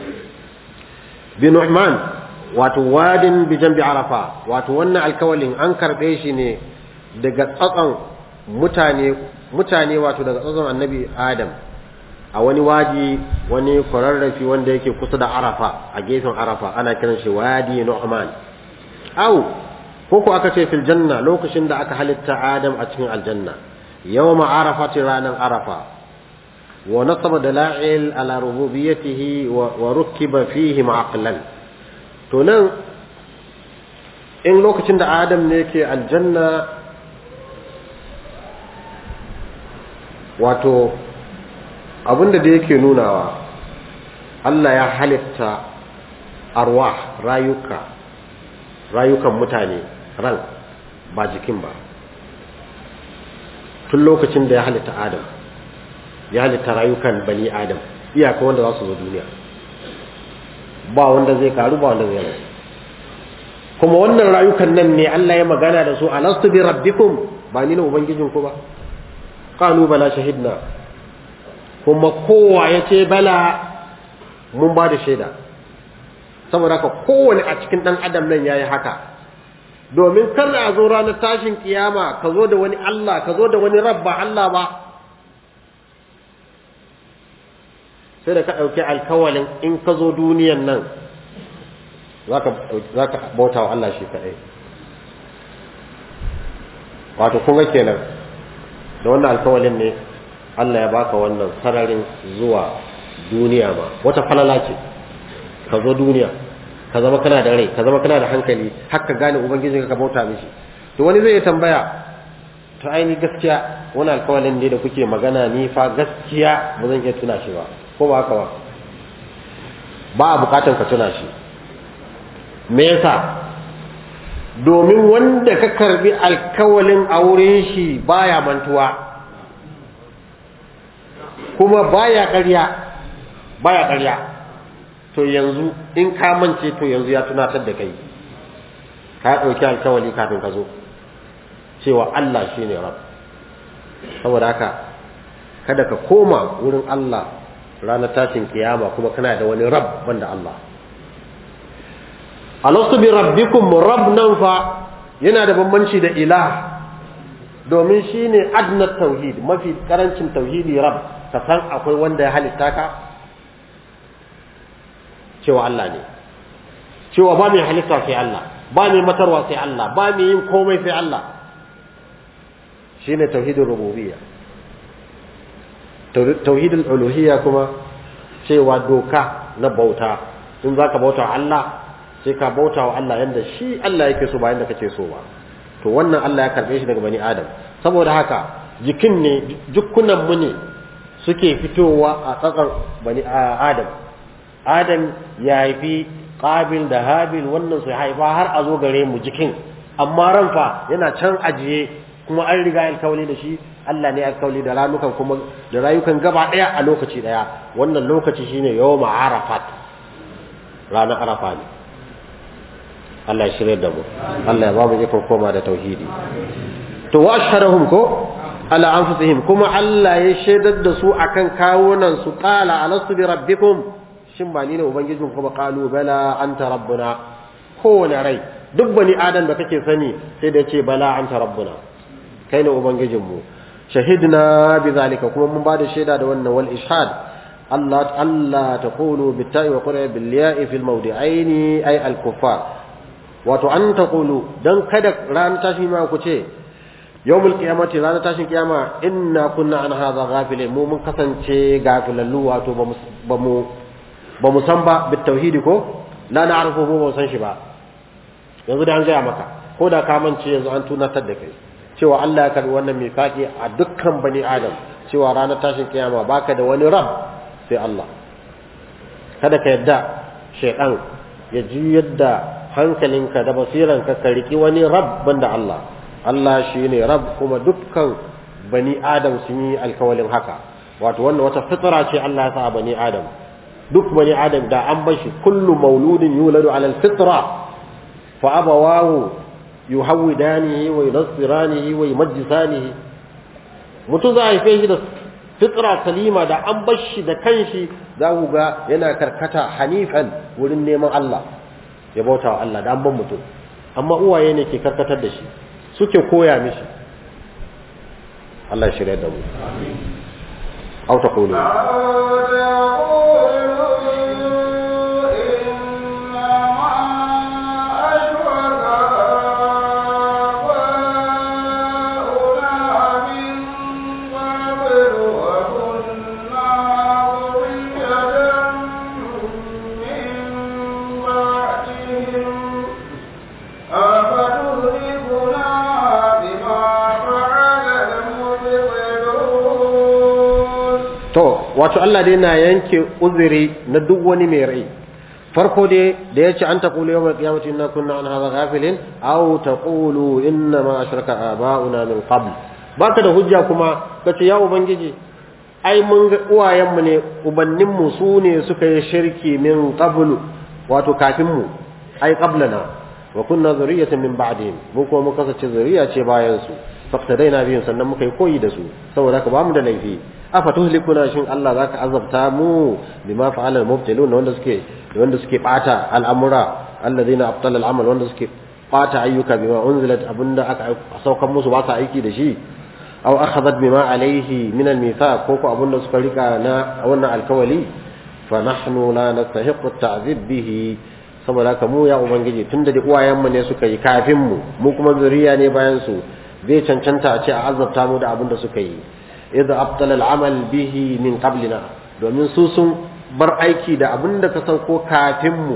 S1: bi nu'man wato wadin bi jambi arafa wato wannan alkawalin an karbe shi ne daga tsatson mutane mutane wato daga tsatson annabi adam a wani wadi wani kwararrafi wanda yake kusa da arafa a gefen arafa ana kiran shi wadi nu'man au ko ko aka ce fil janna lokacin da aka halitta adam a cikin aljanna yawma arafati ranan arafa ونصب دلائل على ربوبيته وركب فيه معقلا to nan in lokacin da adam ne ke aljanna wato abinda da yake nunawa Allah ya halitta arwah rayuka rayukan mutane ran ba jikin ba tun lokacin da ya halitta adam ya halitta rayukan bani adam iyaka wanda za su zo duniya ba wanda zai karu ba wanda zai rasu kuma wannan rayukan nan ne Allah ya magana da su alastu bi rabbikum ba ni ne ubangijin ku ba qalu bala shahidna kuma kowa ya ce bala mun ba da shaida saboda haka kowane a cikin dan adam nan yayi haka domin kar a zo ranar tashin kiyama ka zo da wani Allah ka zo da wani rabba Allah ba sai da ka ɗauki alkawalin in ka zo duniyan nan za ka bauta wa Allah shi kaɗai wato kun ga kenan da wannan alkawalin ne Allah ya baka wannan sararin zuwa duniya ma wata falala ce ka zo duniya ka zama kana da rai ka zama kana da hankali har ka gane ubangiji ka bauta mishi to wani zai tambaya to aini gaskiya wani alkawalin ne da kuke magana ni fa gaskiya ba zan iya tuna shi ba ko ba haka ba ba a bukatan ka tuna shi me yasa domin wanda ka karbi alkawalin a wurin shi baya mantuwa kuma baya ƙarya baya ƙarya to yanzu in ka mance to yanzu ya tunatar da kai ka ɗauki alkawali kafin ka zo cewa Allah shine rab saboda haka kada ka koma wurin Allah ranar tashin kiyama kuma kana da wani rab banda Allah alastu bi rabbikum rabb nan fa yana da bambanci da ilah domin shine adna tauhid mafi karancin tauhidi rab ka san akwai wanda ya halitta ka cewa Allah ne cewa ba mai halitta sai Allah ba mai matarwa sai Allah ba mai yin komai sai Allah shine tauhidin rububiyya tauhidin uluhiyya kuma cewa doka na bauta in zaka bauta Allah sai ka bauta wa Allah yanda shi Allah yake so ba yanda kake so ba to wannan Allah ya karbe shi daga bani Adam saboda haka jikin ne jukkunan mu ne suke fitowa a tsakar bani Adam Adam ya haifi Qabil da Habil wannan su haifa har a zo gare mu jikin amma ran fa yana can ajiye kuma an riga alkawali da shi Allah ne alkawali da ranukan kuma da rayukan gaba daya a lokaci daya wannan lokaci shine yawma arafat ranar arafa ne Allah ya shirye da mu Allah ya ba mu ikon koma da tauhidi to wa ashhadahum ko ala anfusihim kuma Allah ya shaidar da su akan kawunan su qala alastu bi rabbikum shin ba ni ne ubangijin kuma qalu bala anta rabbuna kowane rai duk bani adam da kake sani sai da ce bala anta rabbuna kai ne ubangijin mu shahidna bi zalika kuma mun ba da shaida da wannan wal ishad Allah Allah taqulu bitta'i wa qura bil ya'i fil mawdi'aini ay al kuffar wato an taqulu dan kada ran tashi ma ku ce yawmul qiyamati ran tashin kiyama inna kunna an hadha ghafilin mu mun kasance gafilallu wato ba mu ba mu san ba bit tauhidi ko la na'rifu mu ba san shi ba yanzu da an gaya maka ko da ka mance yanzu an tunatar da kai cewa Allah ya karbi wannan mifaki a dukkan bani adam cewa ranar tashin kiyama baka da wani rab sai Allah kada ka yadda shaytan ya ji yadda hankalinka da basiranka ka riki wani rab banda Allah Allah shine rab kuma dukkan bani adam sun yi alkawalin haka wato wannan wata fitra ce Allah ya sa bani adam duk bani adam da an bar shi kullu mauludin yuladu ala alfitra fa abawahu yuhawidanihi wa yunassiranihi wa yumajjisanihi mutum za a haife shi da fitra salima da an bar shi da kanshi za ku ga yana karkata hanifan wurin neman Allah ya bauta wa Allah da an ban mutum amma uwaye ne ke karkatar da shi suke koya mishi Allah ya shirya da mu أو تقولوا wato Allah dai na yanke uzuri na duk wani mai rai farko dai da ya ce an taqulu yawmal qiyamati inna kunna an hadha ghafilin aw taqulu inna ma ashraka aba'una min qabl baka da hujja kuma kace ya ubangiji ai mun ga uwayenmu ne ubannin mu su ne suka yi shirki min qabl wato kafin mu ai qablana wa kunna zuriyatan min ba'dihim mu kuma muka kasance zuriya ce bayan su faqtadaina bihim sannan muka yi koyi da su saboda haka ba mu da laifi afa tuhlikuna shin Allah zaka azabta mu bima fa'ala al-mubtilun wanda suke wanda suke bata al'amura alladhina abtala al-amal wanda suke bata ayyuka bima unzilat abunda aka saukan musu ba sa aiki da shi aw akhadhat bima alayhi min al-mithaq ko ko abunda suka rika na wannan alkawali fa nahnu la nastahiqu at-ta'zib bihi saboda haka mu ya ubangiji tunda da uwayen mu ne suka yi kafin mu mu kuma zuriya ne bayan su zai cancanta a ce a azabta mu da abunda suka yi idza abtala al'amal bihi min qablina domin su sun bar aiki da abin da ka sauko kafin mu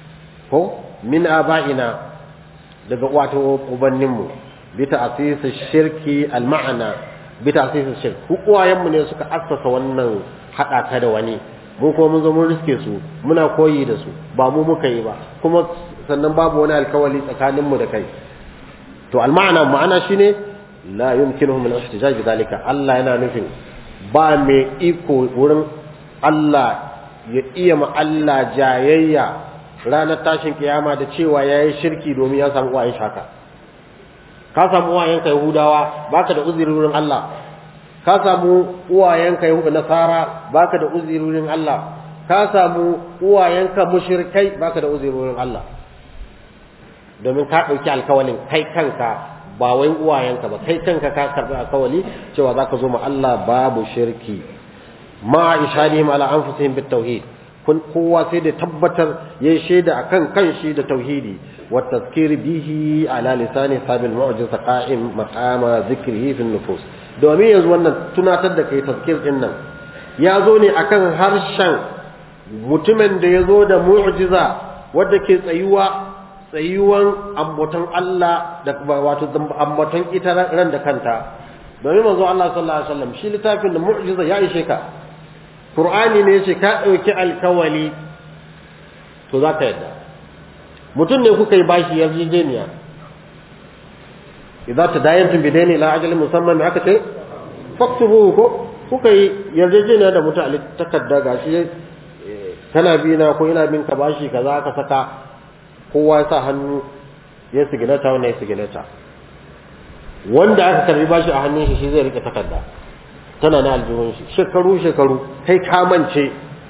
S1: ko min aba'ina daga wato ubannin mu bi ta'sis shirki al-ma'ana bi ta'sis shirk uwayen mu ne suka assasa wannan hada ka da wani mu kuma mun zo mun riske su muna koyi da su ba mu muka yi ba kuma sannan babu wani alkawali tsakanin mu da kai to al-ma'ana ma'ana shine la yumkinuhum al-ihtijaj bidhalika Allah yana nufin ba mai iko wurin Allah ya iya ma Allah jayayya ranar tashin kiyama da cewa yayi shirki domin ya samu wayan shaka ka samu wayan kai Yahudawa baka da uzuri wurin Allah ka samu uwayenka yahuda nasara baka da uzurin Allah ka samu uwayenka mushrikai baka da uzurin Allah domin ka ɗauki alkawalin kai kanka ba wai uwayenka ba kai kanka ka karɓi alkawali cewa zaka zo ma Allah babu shirki ma ishadihim ala anfusihim bit tauhid kun kowa sai da tabbatar yayi shaida akan kanshi da tauhidi wa tazkir bihi ala lisani sabil mu'jiza qa'im maqama zikrihi fi nufus domin yanzu wannan tunatar da kai tazkir din nan ya zo ne akan harshen mutumin da ya zo da mu'jiza wadda ke tsayuwa tsayuwan ambaton Allah da wato ambaton ita ran da kanta domin manzo Allah sallallahu alaihi wasallam shi littafin da mu'jiza ya ishe ka Qur'ani ne yace ka dauki alkawali to zaka yadda mutum ne kuka yi bashi yarjejeniya idza tadayantum bidaini ila ajalin musamman me aka ce faktubu ko kuka yi yarjejeniya da mutum a takarda gashi kana bi na ko ina bin ka bashi kaza ka saka kowa ya sa hannu ya siginata wanda ya siginata wanda aka karbi bashi a hannun shi shi zai rike takarda tana na aljihun shi shekaru shekaru kai ka mance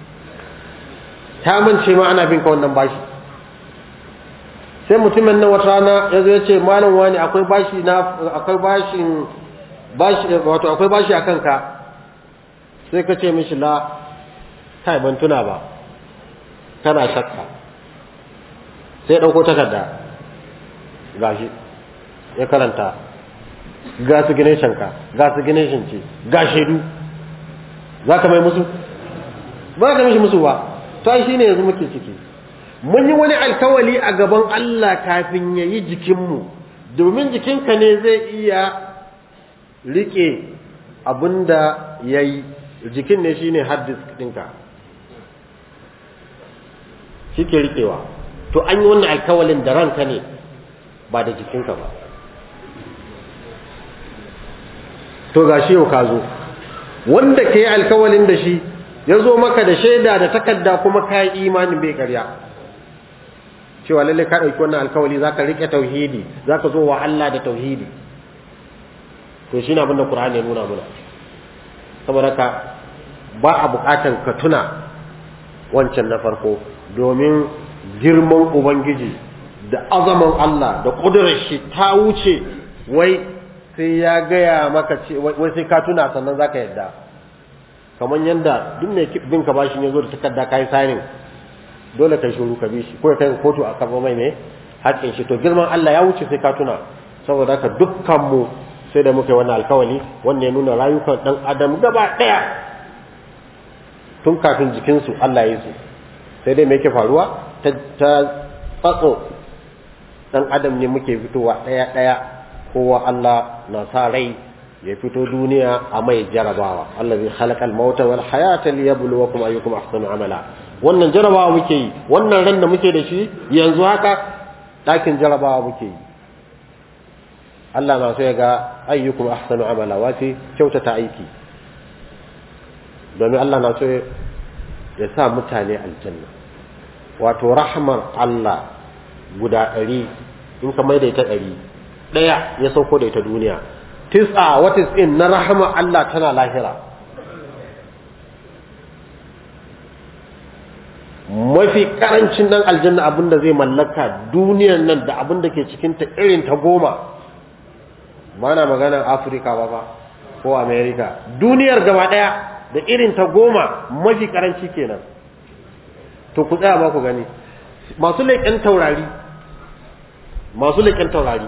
S1: ka mance ma ana bin ka wannan bashi sai mutumin nan wata rana ya zo ya ce malam wani akwai bashi na akwai bashin bashi wato akwai bashi akan ka sai ka ce mishi la kai ban tuna ba kana shakka sai ɗauko takarda gashi ya karanta ga su gine shanka ga su gine shanci ga shaidu za ka mai musu ba ka mishi musu ba ta shi ne yanzu muke ciki mun yi wani alkawali a gaban Allah kafin ya yi jikinmu domin jikinka ne zai iya rike abinda ya yi jikin ne shi ne hard disk ɗinka shi ke rikewa to an yi wannan alkawalin da ranka ne ba da jikinka ba to ga shi yau ka zo wanda ka yi alkawalin da shi ya zo maka da shaida da takarda kuma ka yi imanin bai karya cewa lalle ka ɗauki wannan alkawali za ka riƙe tauhidi za ka zo wa Allah da tauhidi to shi na abinda ƙur'ani ya nuna muna saboda ka ba a buƙatan ka tuna wancan na farko domin girman ubangiji da azaman Allah da ƙudurar shi ta wuce wai sai ya gaya maka ce wai sai ka tuna sannan zaka yadda kamar yadda duk ne bin ka bashi ne zo da takarda kai signing dole kai shuru ka bi shi ko kai kotu a karɓo mai ne haƙƙin shi to girman Allah ya wuce sai ka tuna saboda haka dukkan mu sai da muka yi wannan alkawali wanda ya nuna rayukan dan adam gaba ɗaya tun kafin jikinsu Allah ya yi su sai dai me yake faruwa ta tsatso dan adam ne muke fitowa ɗaya ɗaya kowa Allah na sa rai ya fito duniya a mai jarabawa allazi khalaqal mauta wal hayata liyabluwakum ayyukum ahsanu amala wannan jarabawa muke yi wannan ran da muke da shi yanzu haka ɗakin jarabawa muke yi Allah na so ya ga ayyukum ahsanu amala wace kyautata aiki domin Allah na so ya sa mutane aljanna wato rahmar Allah guda ɗari in ka maida ita ɗari ɗaya ya sauko da ita duniya tis'a wa tis'in na rahama Allah tana lahira mafi karancin dan aljanna abinda zai mallaka duniyan nan da abinda ke cikin ta irin ta goma mana maganar Afirka ba ba ko America duniyar gaba daya da irin ta goma mafi karanci kenan to ku tsaya ba ku gani masu leƙen taurari masu leƙen taurari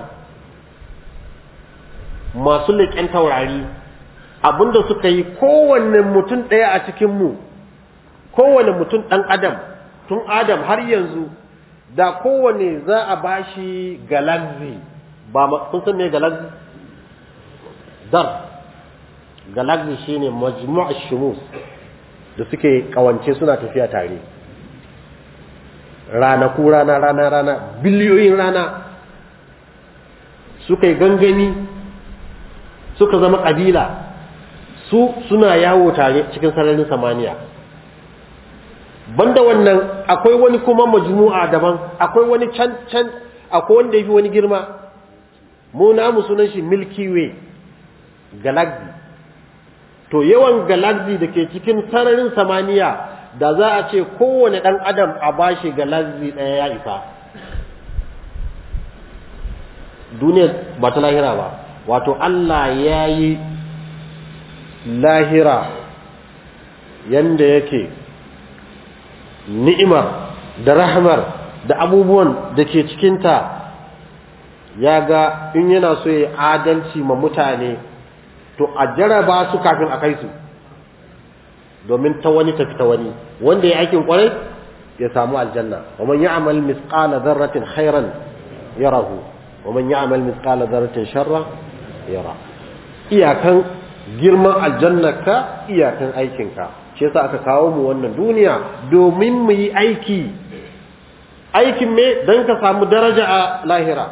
S1: masu leƙen taurari abinda suka yi kowanne mutum ɗaya a cikinmu kowanne mutum ɗan adam tun adam har yanzu da kowanne za a bashi galaxy ba kun san me galaxy dar galaxy shine majmu'a shumus da suke kawance suna tafiya tare ranaku rana rana rana biliyoyin rana suka yi gangami suka zama ƙabila su suna yawo tare cikin sararin samaniya banda wannan akwai wani kuma majmu'a daban akwai wani can can akwai wanda yafi wani girma mu namu sunan shi milky way galaxy to yawan galaxy da ke cikin sararin samaniya da za a ce kowane ɗan adam a bashi galaxy ɗaya ya isa duniyar ba ta lahira ba wato Allah ya yi lahira yanda yake ni'imar da rahmar da abubuwan da ke cikinta ya ga in yana so ya adalci ma mutane to a jaraba su kafin a kai su domin ta wani tafi ta wani wanda ya aikin kwarai ya samu aljanna wa man ya'mal mithqala dharratin khairan yarahu wa man ya'mal mithqala dharratin sharra yara iyakan girman aljannarka iyakan aikinka shi yasa aka kawo mu wannan duniya domin mu yi aiki aikin me dan ka samu daraja a lahira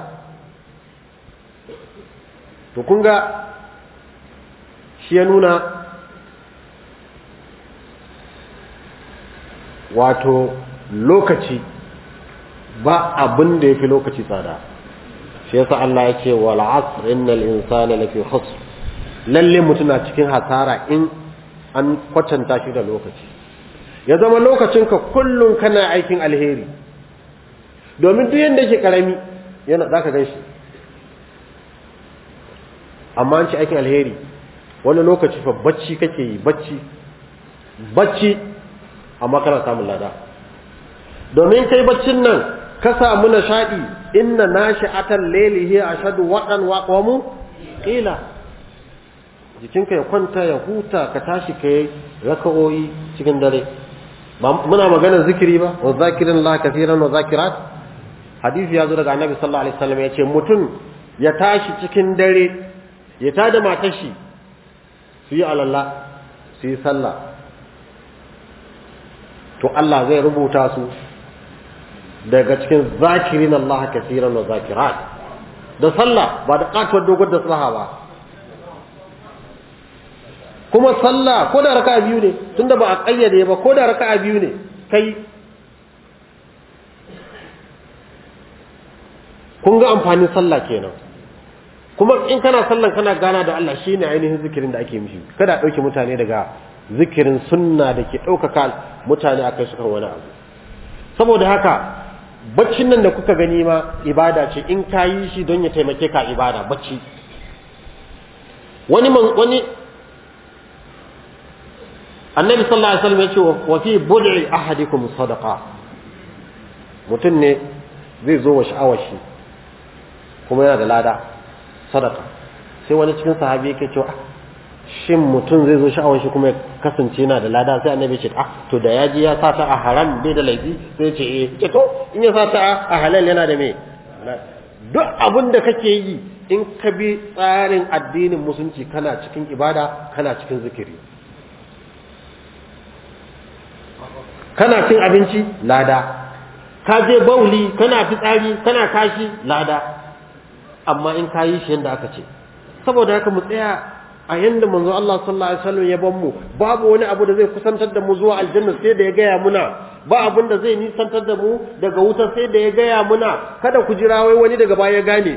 S1: to kun ga shi ya nuna wato lokaci ba abin da ya fi lokaci tsada shi yasa Allah ya ce wal asr innal insana lafi khusr lalle mutum na cikin hasara in an kwatanta shi da lokaci ya zama lokacinka kullum kana aikin alheri domin duk yanda yake karami yana zaka gan shi amma an ci aikin alheri wani lokaci fa bacci kake yi bacci bacci amma kana samun lada domin kai baccin nan ka samu nishadi inna nashi'atal layli hiya ashadu waqan wa qamu qila jikinka ya kwanta ya huta ka tashi kai raka'o'i cikin dare muna magana zikiri ba wa zakirin Allah kafiran wa zakirat hadisi ya zo daga annabi sallallahu alaihi wasallam ya ce mutum ya tashi cikin dare ya tada matar shi su yi alalla su yi sallah to Allah zai rubuta su daga cikin zakirin Allah kafiran wa zakirat da sallah ba da katuwar dogon da saha ba kuma sallah ko da raka'a biyu ne tunda ba a kayyade ba ko da raka'a biyu ne kai kun ga amfanin sallah kenan kuma in kana sallan kana gana da Allah shine ainihin zikirin da ake mishi kada a dauke mutane daga zikirin sunna da ke ɗaukaka mutane akai su kan wani abu saboda haka baccin nan da kuka gani ma ibada ce in ka yi shi don ya taimake ka ibada bacci wani wani annabi sallallahu alaihi wasallam ya ce wa fi bud'i ahadikum sadaqa mutum ne zai zo wa sha'awar shi kuma yana da lada sadaka sai wani cikin sahabi yake cewa shin mutum zai zo sha'awar shi kuma ya kasance yana da lada sai annabi ce ah to da ya ji ya sa ta a haram bai da laifi sai ya ce eh ce to in ya sa ta a halal yana da me duk abin da kake yi in ka bi tsarin addinin musulunci kana cikin ibada kana cikin zikiri kana cin abinci lada ka je bauli kana fitsari kana kashi lada amma in ka yi shi yadda aka ce saboda haka mu tsaya a yanda manzo Allah sallallahu alaihi wasallam ya ban mu babu wani abu da zai kusantar da mu zuwa aljanna sai da ya gaya muna ba abin da zai nisantar da mu daga wuta sai da ya gaya muna kada ku jira wai wani daga baya gane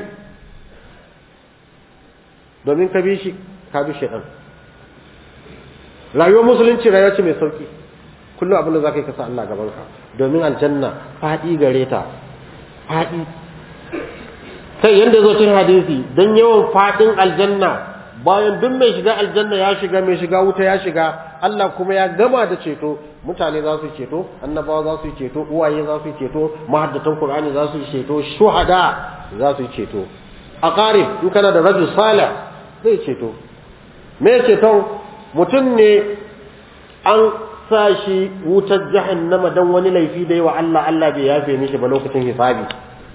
S1: domin ka bi shi ka bi shi rayuwar musulunci rayuwa ce mai sauki kullum abin da za ka yi kasa Allah gaban ka domin aljanna faɗi gare ta faɗi kai yanda zo cin hadisi don yawan faɗin aljanna bayan duk mai shiga aljanna ya shiga mai shiga wuta ya shiga Allah kuma ya gama da ceto mutane za su ceto annabawa za su ceto uwaye za su ceto mahaddatan qur'ani za su ceto shuhada za su ceto aqarib in kana da rajul salih zai ceto me ceton mutum ne an sa shi wutar jahannama dan wani laifi da yawa Allah Allah bai yafe mishi ba lokacin hisabi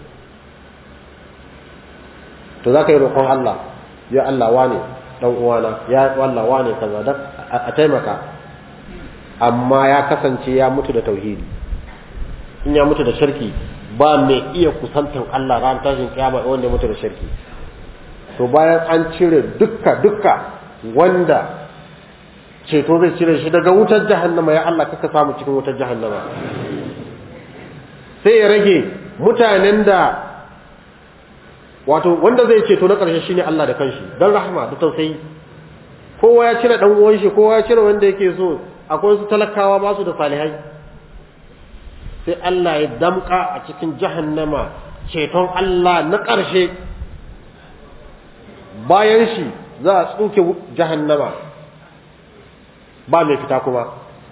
S1: to zaka yi roƙon Allah ya Allah wane dan uwana ya Allah wane kaza dan a taimaka amma ya kasance ya mutu da tauhidi in ya mutu da shirki ba mai iya kusantan Allah ran tashin kiyama wanda ya mutu da shirki to bayan an cire dukka dukka wanda ceto zai cire shi daga wutar jahannama ya Allah kaka samu cikin wutar jahannama sai ya rage mutanen da wato wanda zai ceto na ƙarshe shine Allah da kanshi don rahma da tausayi kowa ya cire dan uwan shi kowa ya cire wanda yake so akwai su talakawa ba su da salihai sai Allah ya damka a cikin jahannama ceton Allah na ƙarshe bayan shi za a tsuke jahannama ba mai fita kuma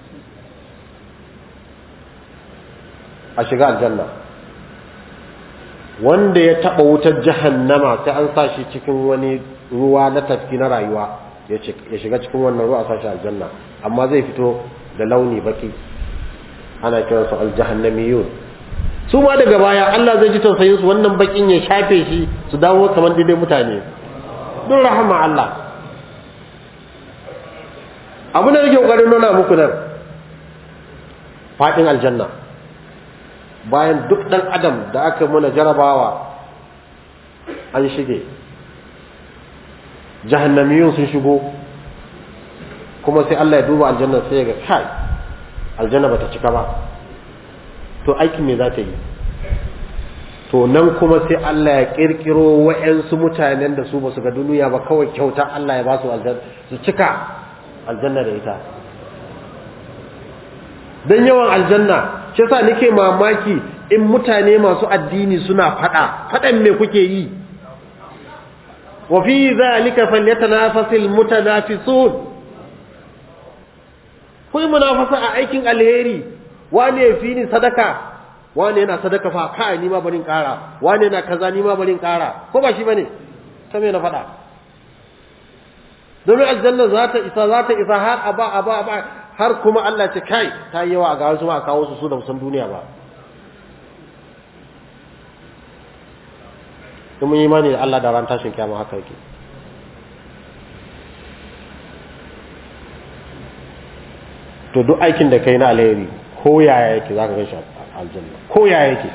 S1: a shiga aljanna wanda ya taɓa wutar jahannama sai an sa shi cikin wani ruwa na tafki na rayuwa ya shiga cikin wannan ruwa a sa shi aljanna amma zai fito da launi baki ana kiransu aljahannamiyun su ma daga baya Allah zai ji tausayin su wannan bakin ya shafe shi su dawo kamar daidai mutane don rahama Allah abu da nake kokarin nuna muku nan fadin aljanna bayan duk dan adam da aka muna jarabawa an shige jahannamiyun sun shigo kuma sai Allah ya duba aljanna sai ya ga kai aljanna bata cika ba to aikin me za ta yi to nan kuma sai Allah ya kirkiro wa'yansu mutanen da su ba su ga duniya ba kawai kyauta Allah ya ba su aljanna su cika aljanna da ita don yawan aljanna shi yasa nake mamaki in mutane masu addini suna fada fadan me kuke yi wa fi zalika falyatanafasil mutanafisun ku yi munafasa a aikin alheri wane ya fi ni sadaka wane yana sadaka fa kai ni ma barin kara wane yana kaza ni ma barin kara ko ba shi bane ta me na faɗa domin aljanna za ta isa za ta isa har aba aba aba har kuma Allah ce kai ta yi yawa ga wasu ma kawo su su da musan duniya ba kuma imani da Allah da ran tashin kiyama haka yake to duk aikin da kai na alheri ko yaya yake zaka ga shi aljanna ko yaya yake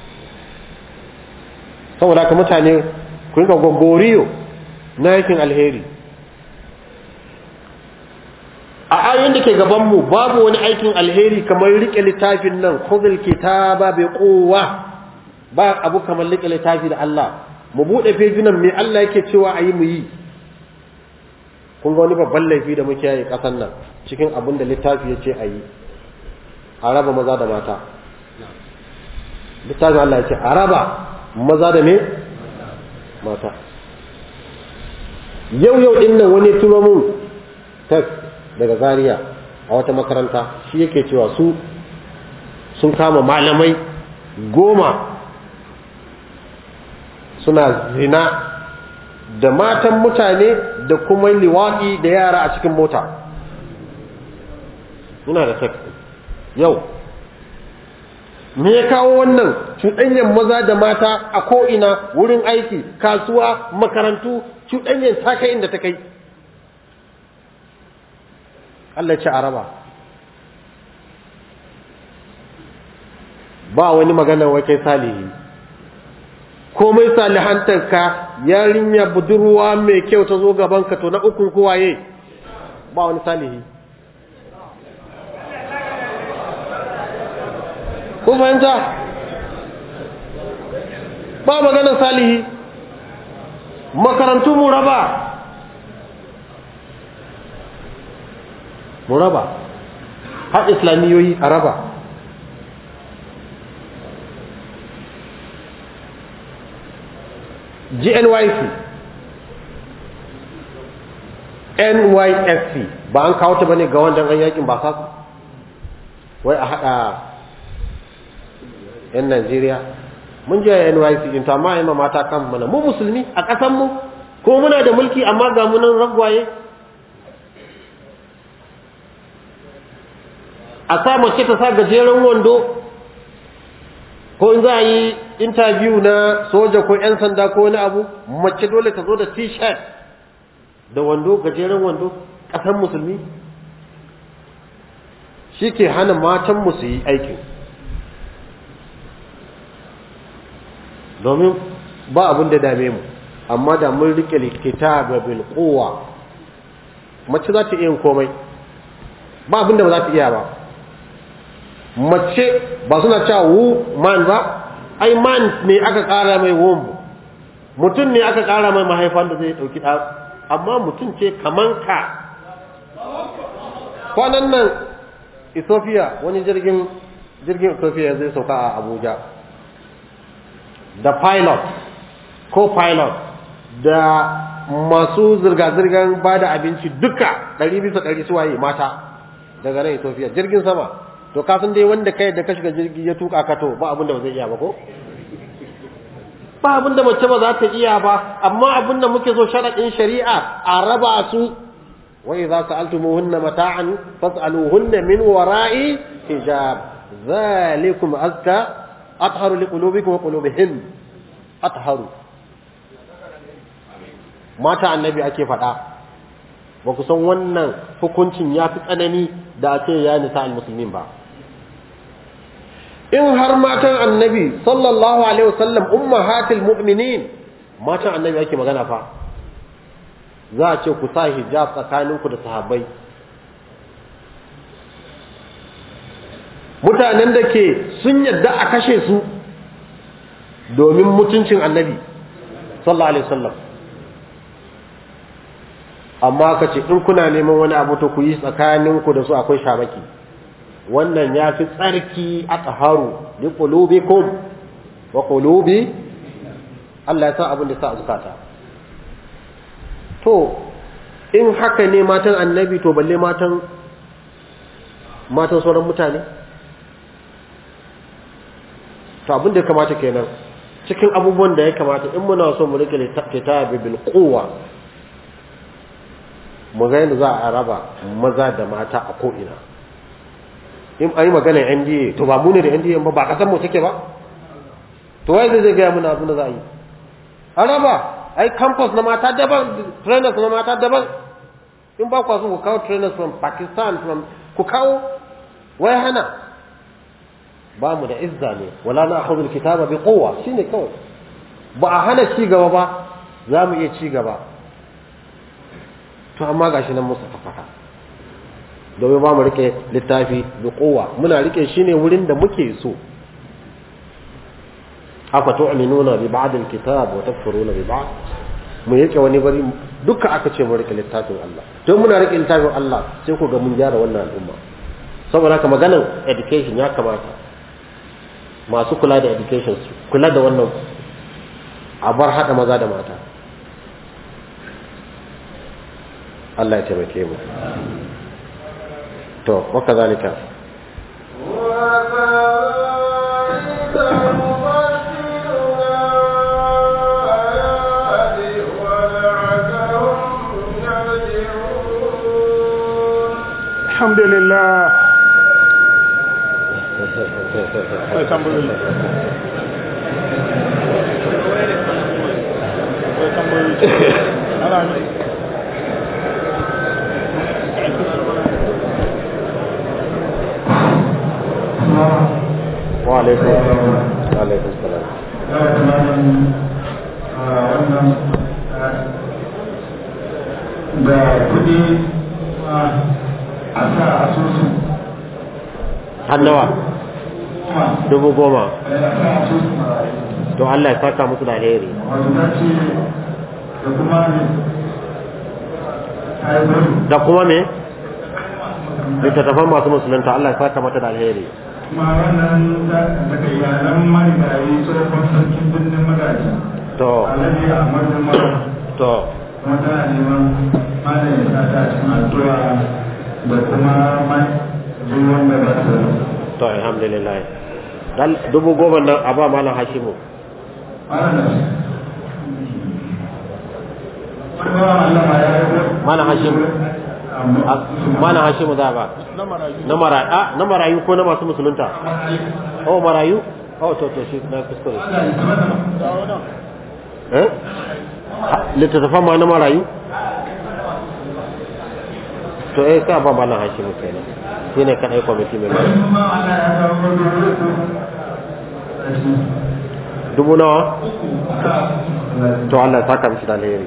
S1: saboda ka mutane ku rinka gogoriyo na aikin alheri a ayoyin da ke gaban mu babu wani aikin alheri kamar rike littafin nan khudhul kitaba bi quwwa ba abu kamar rike littafi da Allah mu bude fejunan me Allah yake cewa ayi mu yi kun ga wani babban laifi da muke yi kasan nan cikin abin da littafi ya ce a yi a raba maza da mata littafin Allah ya ce a raba maza da me mata yau yau din nan wani turo mun text daga Zaria a wata makaranta shi yake cewa su sun kama malamai goma suna zina da matan mutane da kuma liwaɗi da yara a cikin mota ina da text yau me ya kawo wannan cuɗanyar maza da mata a ko'ina wurin aiki kasuwa makarantu cuɗanyar ta kai inda ta kai Allah ce araba ba wani magana wai kai salihi komai salihantarka yarinya budurwa mai kyau ta zo gabanka to na ukun kowaye ba wani salihi ko fahimta ba maganar salihi makarantu mu raba mu raba har islamiyoyi a raba GNYC NYSC ba an kawo ta bane ga wanda an yakin ba sasu wai a hada yan Najeriya mun je NYC din to amma ai mata kan mana mu musulmi a kasan mu ko muna da mulki amma ga mu nan ragwaye a sa mace ta sa gajeren wando ko in za a yi interview na soja ko 'yan sanda ko wani abu mace dole ta zo da t-shirt da wando gajeren wando ƙasar musulmi shi ke hana matan su yi aikin domin ba abin da dame mu amma da mun rike likita ga bilkowa mace za ta iya yin komai ba abin da ba za ta iya ba mace ba suna cewa wu man ba ai man ne aka kara mai womb mutum ne aka kara mai mahaifan da zai dauki amma mutum ce kaman ka kwanan nan ethiopia wani jirgin jirgin ethiopia zai sauka a abuja da pilot ko pilot da masu zirga-zirgar ba da abinci duka ɗari bisa ɗari suwaye mata daga nan ethiopia jirgin sama to kasan dai wanda kai da ka shiga jirgi ya tuka ka to ba abin da ba zai iya ba ko ba abin da mace ba za ta iya ba amma abin da muke so sharaɗin shari'a a raba su wa idza sa'altumuhunna mata'an fas'aluhunna min wara'i hijab zalikum azka atharu liqulubikum wa qulubihin atharu mata annabi ake faɗa ba ku san wannan hukuncin ya fi tsanani da a ce ya nisa al-musulmin ba in har matan annabi sallallahu alaihi wasallam ummahatul mu'minin matan annabi ake magana fa za a ce ku sa hijab tsakaninku da sahabbai mutanen da ke sun yadda a kashe su domin mutuncin annabi sallallahu alaihi wasallam amma ka ce in kuna neman wani abu to ku yi tsakaninku da su akwai shamaki wannan ya fi tsarki a tsaharu li qulubikum wa qulubi Allah ya sa abin da sa a zukata to in haka ne matan annabi to balle matan matan sauran mutane to abin da ya kamata kenan cikin abubuwan da ya kamata in muna so mu rike kitabi bil quwwa mu ga yadda za a raba maza da mata a ko'ina in an yi magana NDA to ba mu ne da NDA ba ba kasan mu take ba to wai zai gaya muna abin da za a yi a raba ai campus na mata daban trainers na mata daban in ba kwa so ku kawo trainers from Pakistan from ku kawo wai hana ba mu da izza ne wala na akhudul kitaba bi quwwa shine kawai ba a hana ci gaba ba za mu iya ci gaba to amma gashi nan musu fafaka domin ba mu rike littafi bi quwwa muna rike shi ne wurin da muke so afa tu'minuna bi ba'd al-kitab wa takfuruna bi ba'd mu yake wani bari duka aka ce mu rike littafin Allah to muna rike littafin Allah sai ku ga mun gyara wannan al'umma saboda haka maganar education ya kamata masu kula da education su kula da wannan a bar hada maza da mata Allah ya taimake mu to waka zalika
S2: الحمد لله الحمد لله
S1: wa alaikum wa alaikum salam
S2: da kudi a sa asusu
S1: hannawa dubu goma
S2: a sa asusu marayu
S1: to Allah ya saka musu da alheri
S2: wato ta ce da kuma ne haifar
S1: da kuma me littattafan masu musulunta Allah ya saka mata da alheri
S2: kuma wannan daga iyalan marigayi tsohon sarkin birnin magaji
S1: to
S2: alhaji ahmadu mara
S1: to
S2: kuma tana neman malam ya sa ta cikin addu'a da kuma mai zuwan da ba ta
S1: to alhamdulillah dan dubu goma nan a ba malam Hashimu
S2: malam da kuma Allah ma ya yi
S1: malam Hashimu a- malam Hashimu za ba na marayu a na marayu ko na masu musulunta oh marayu oh to to shi na kuskure eh Ha- littattafan ma na marayu to eh ka ba malam Hashimu kenan shine kadai kwamiti mai mai dubu nawa to Allah ya saka mishi da alheri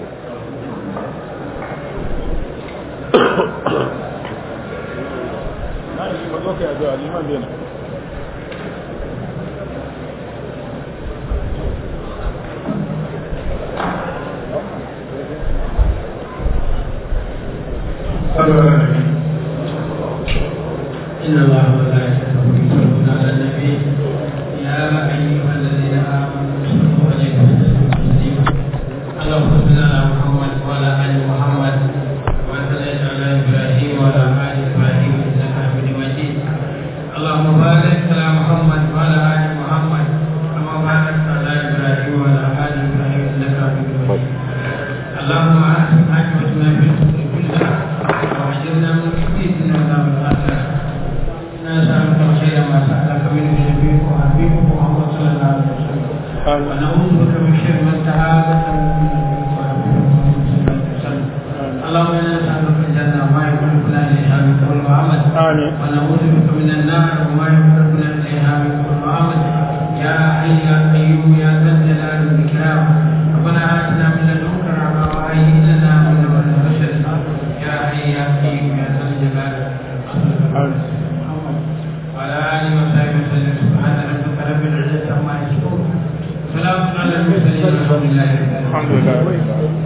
S2: alhamdulillah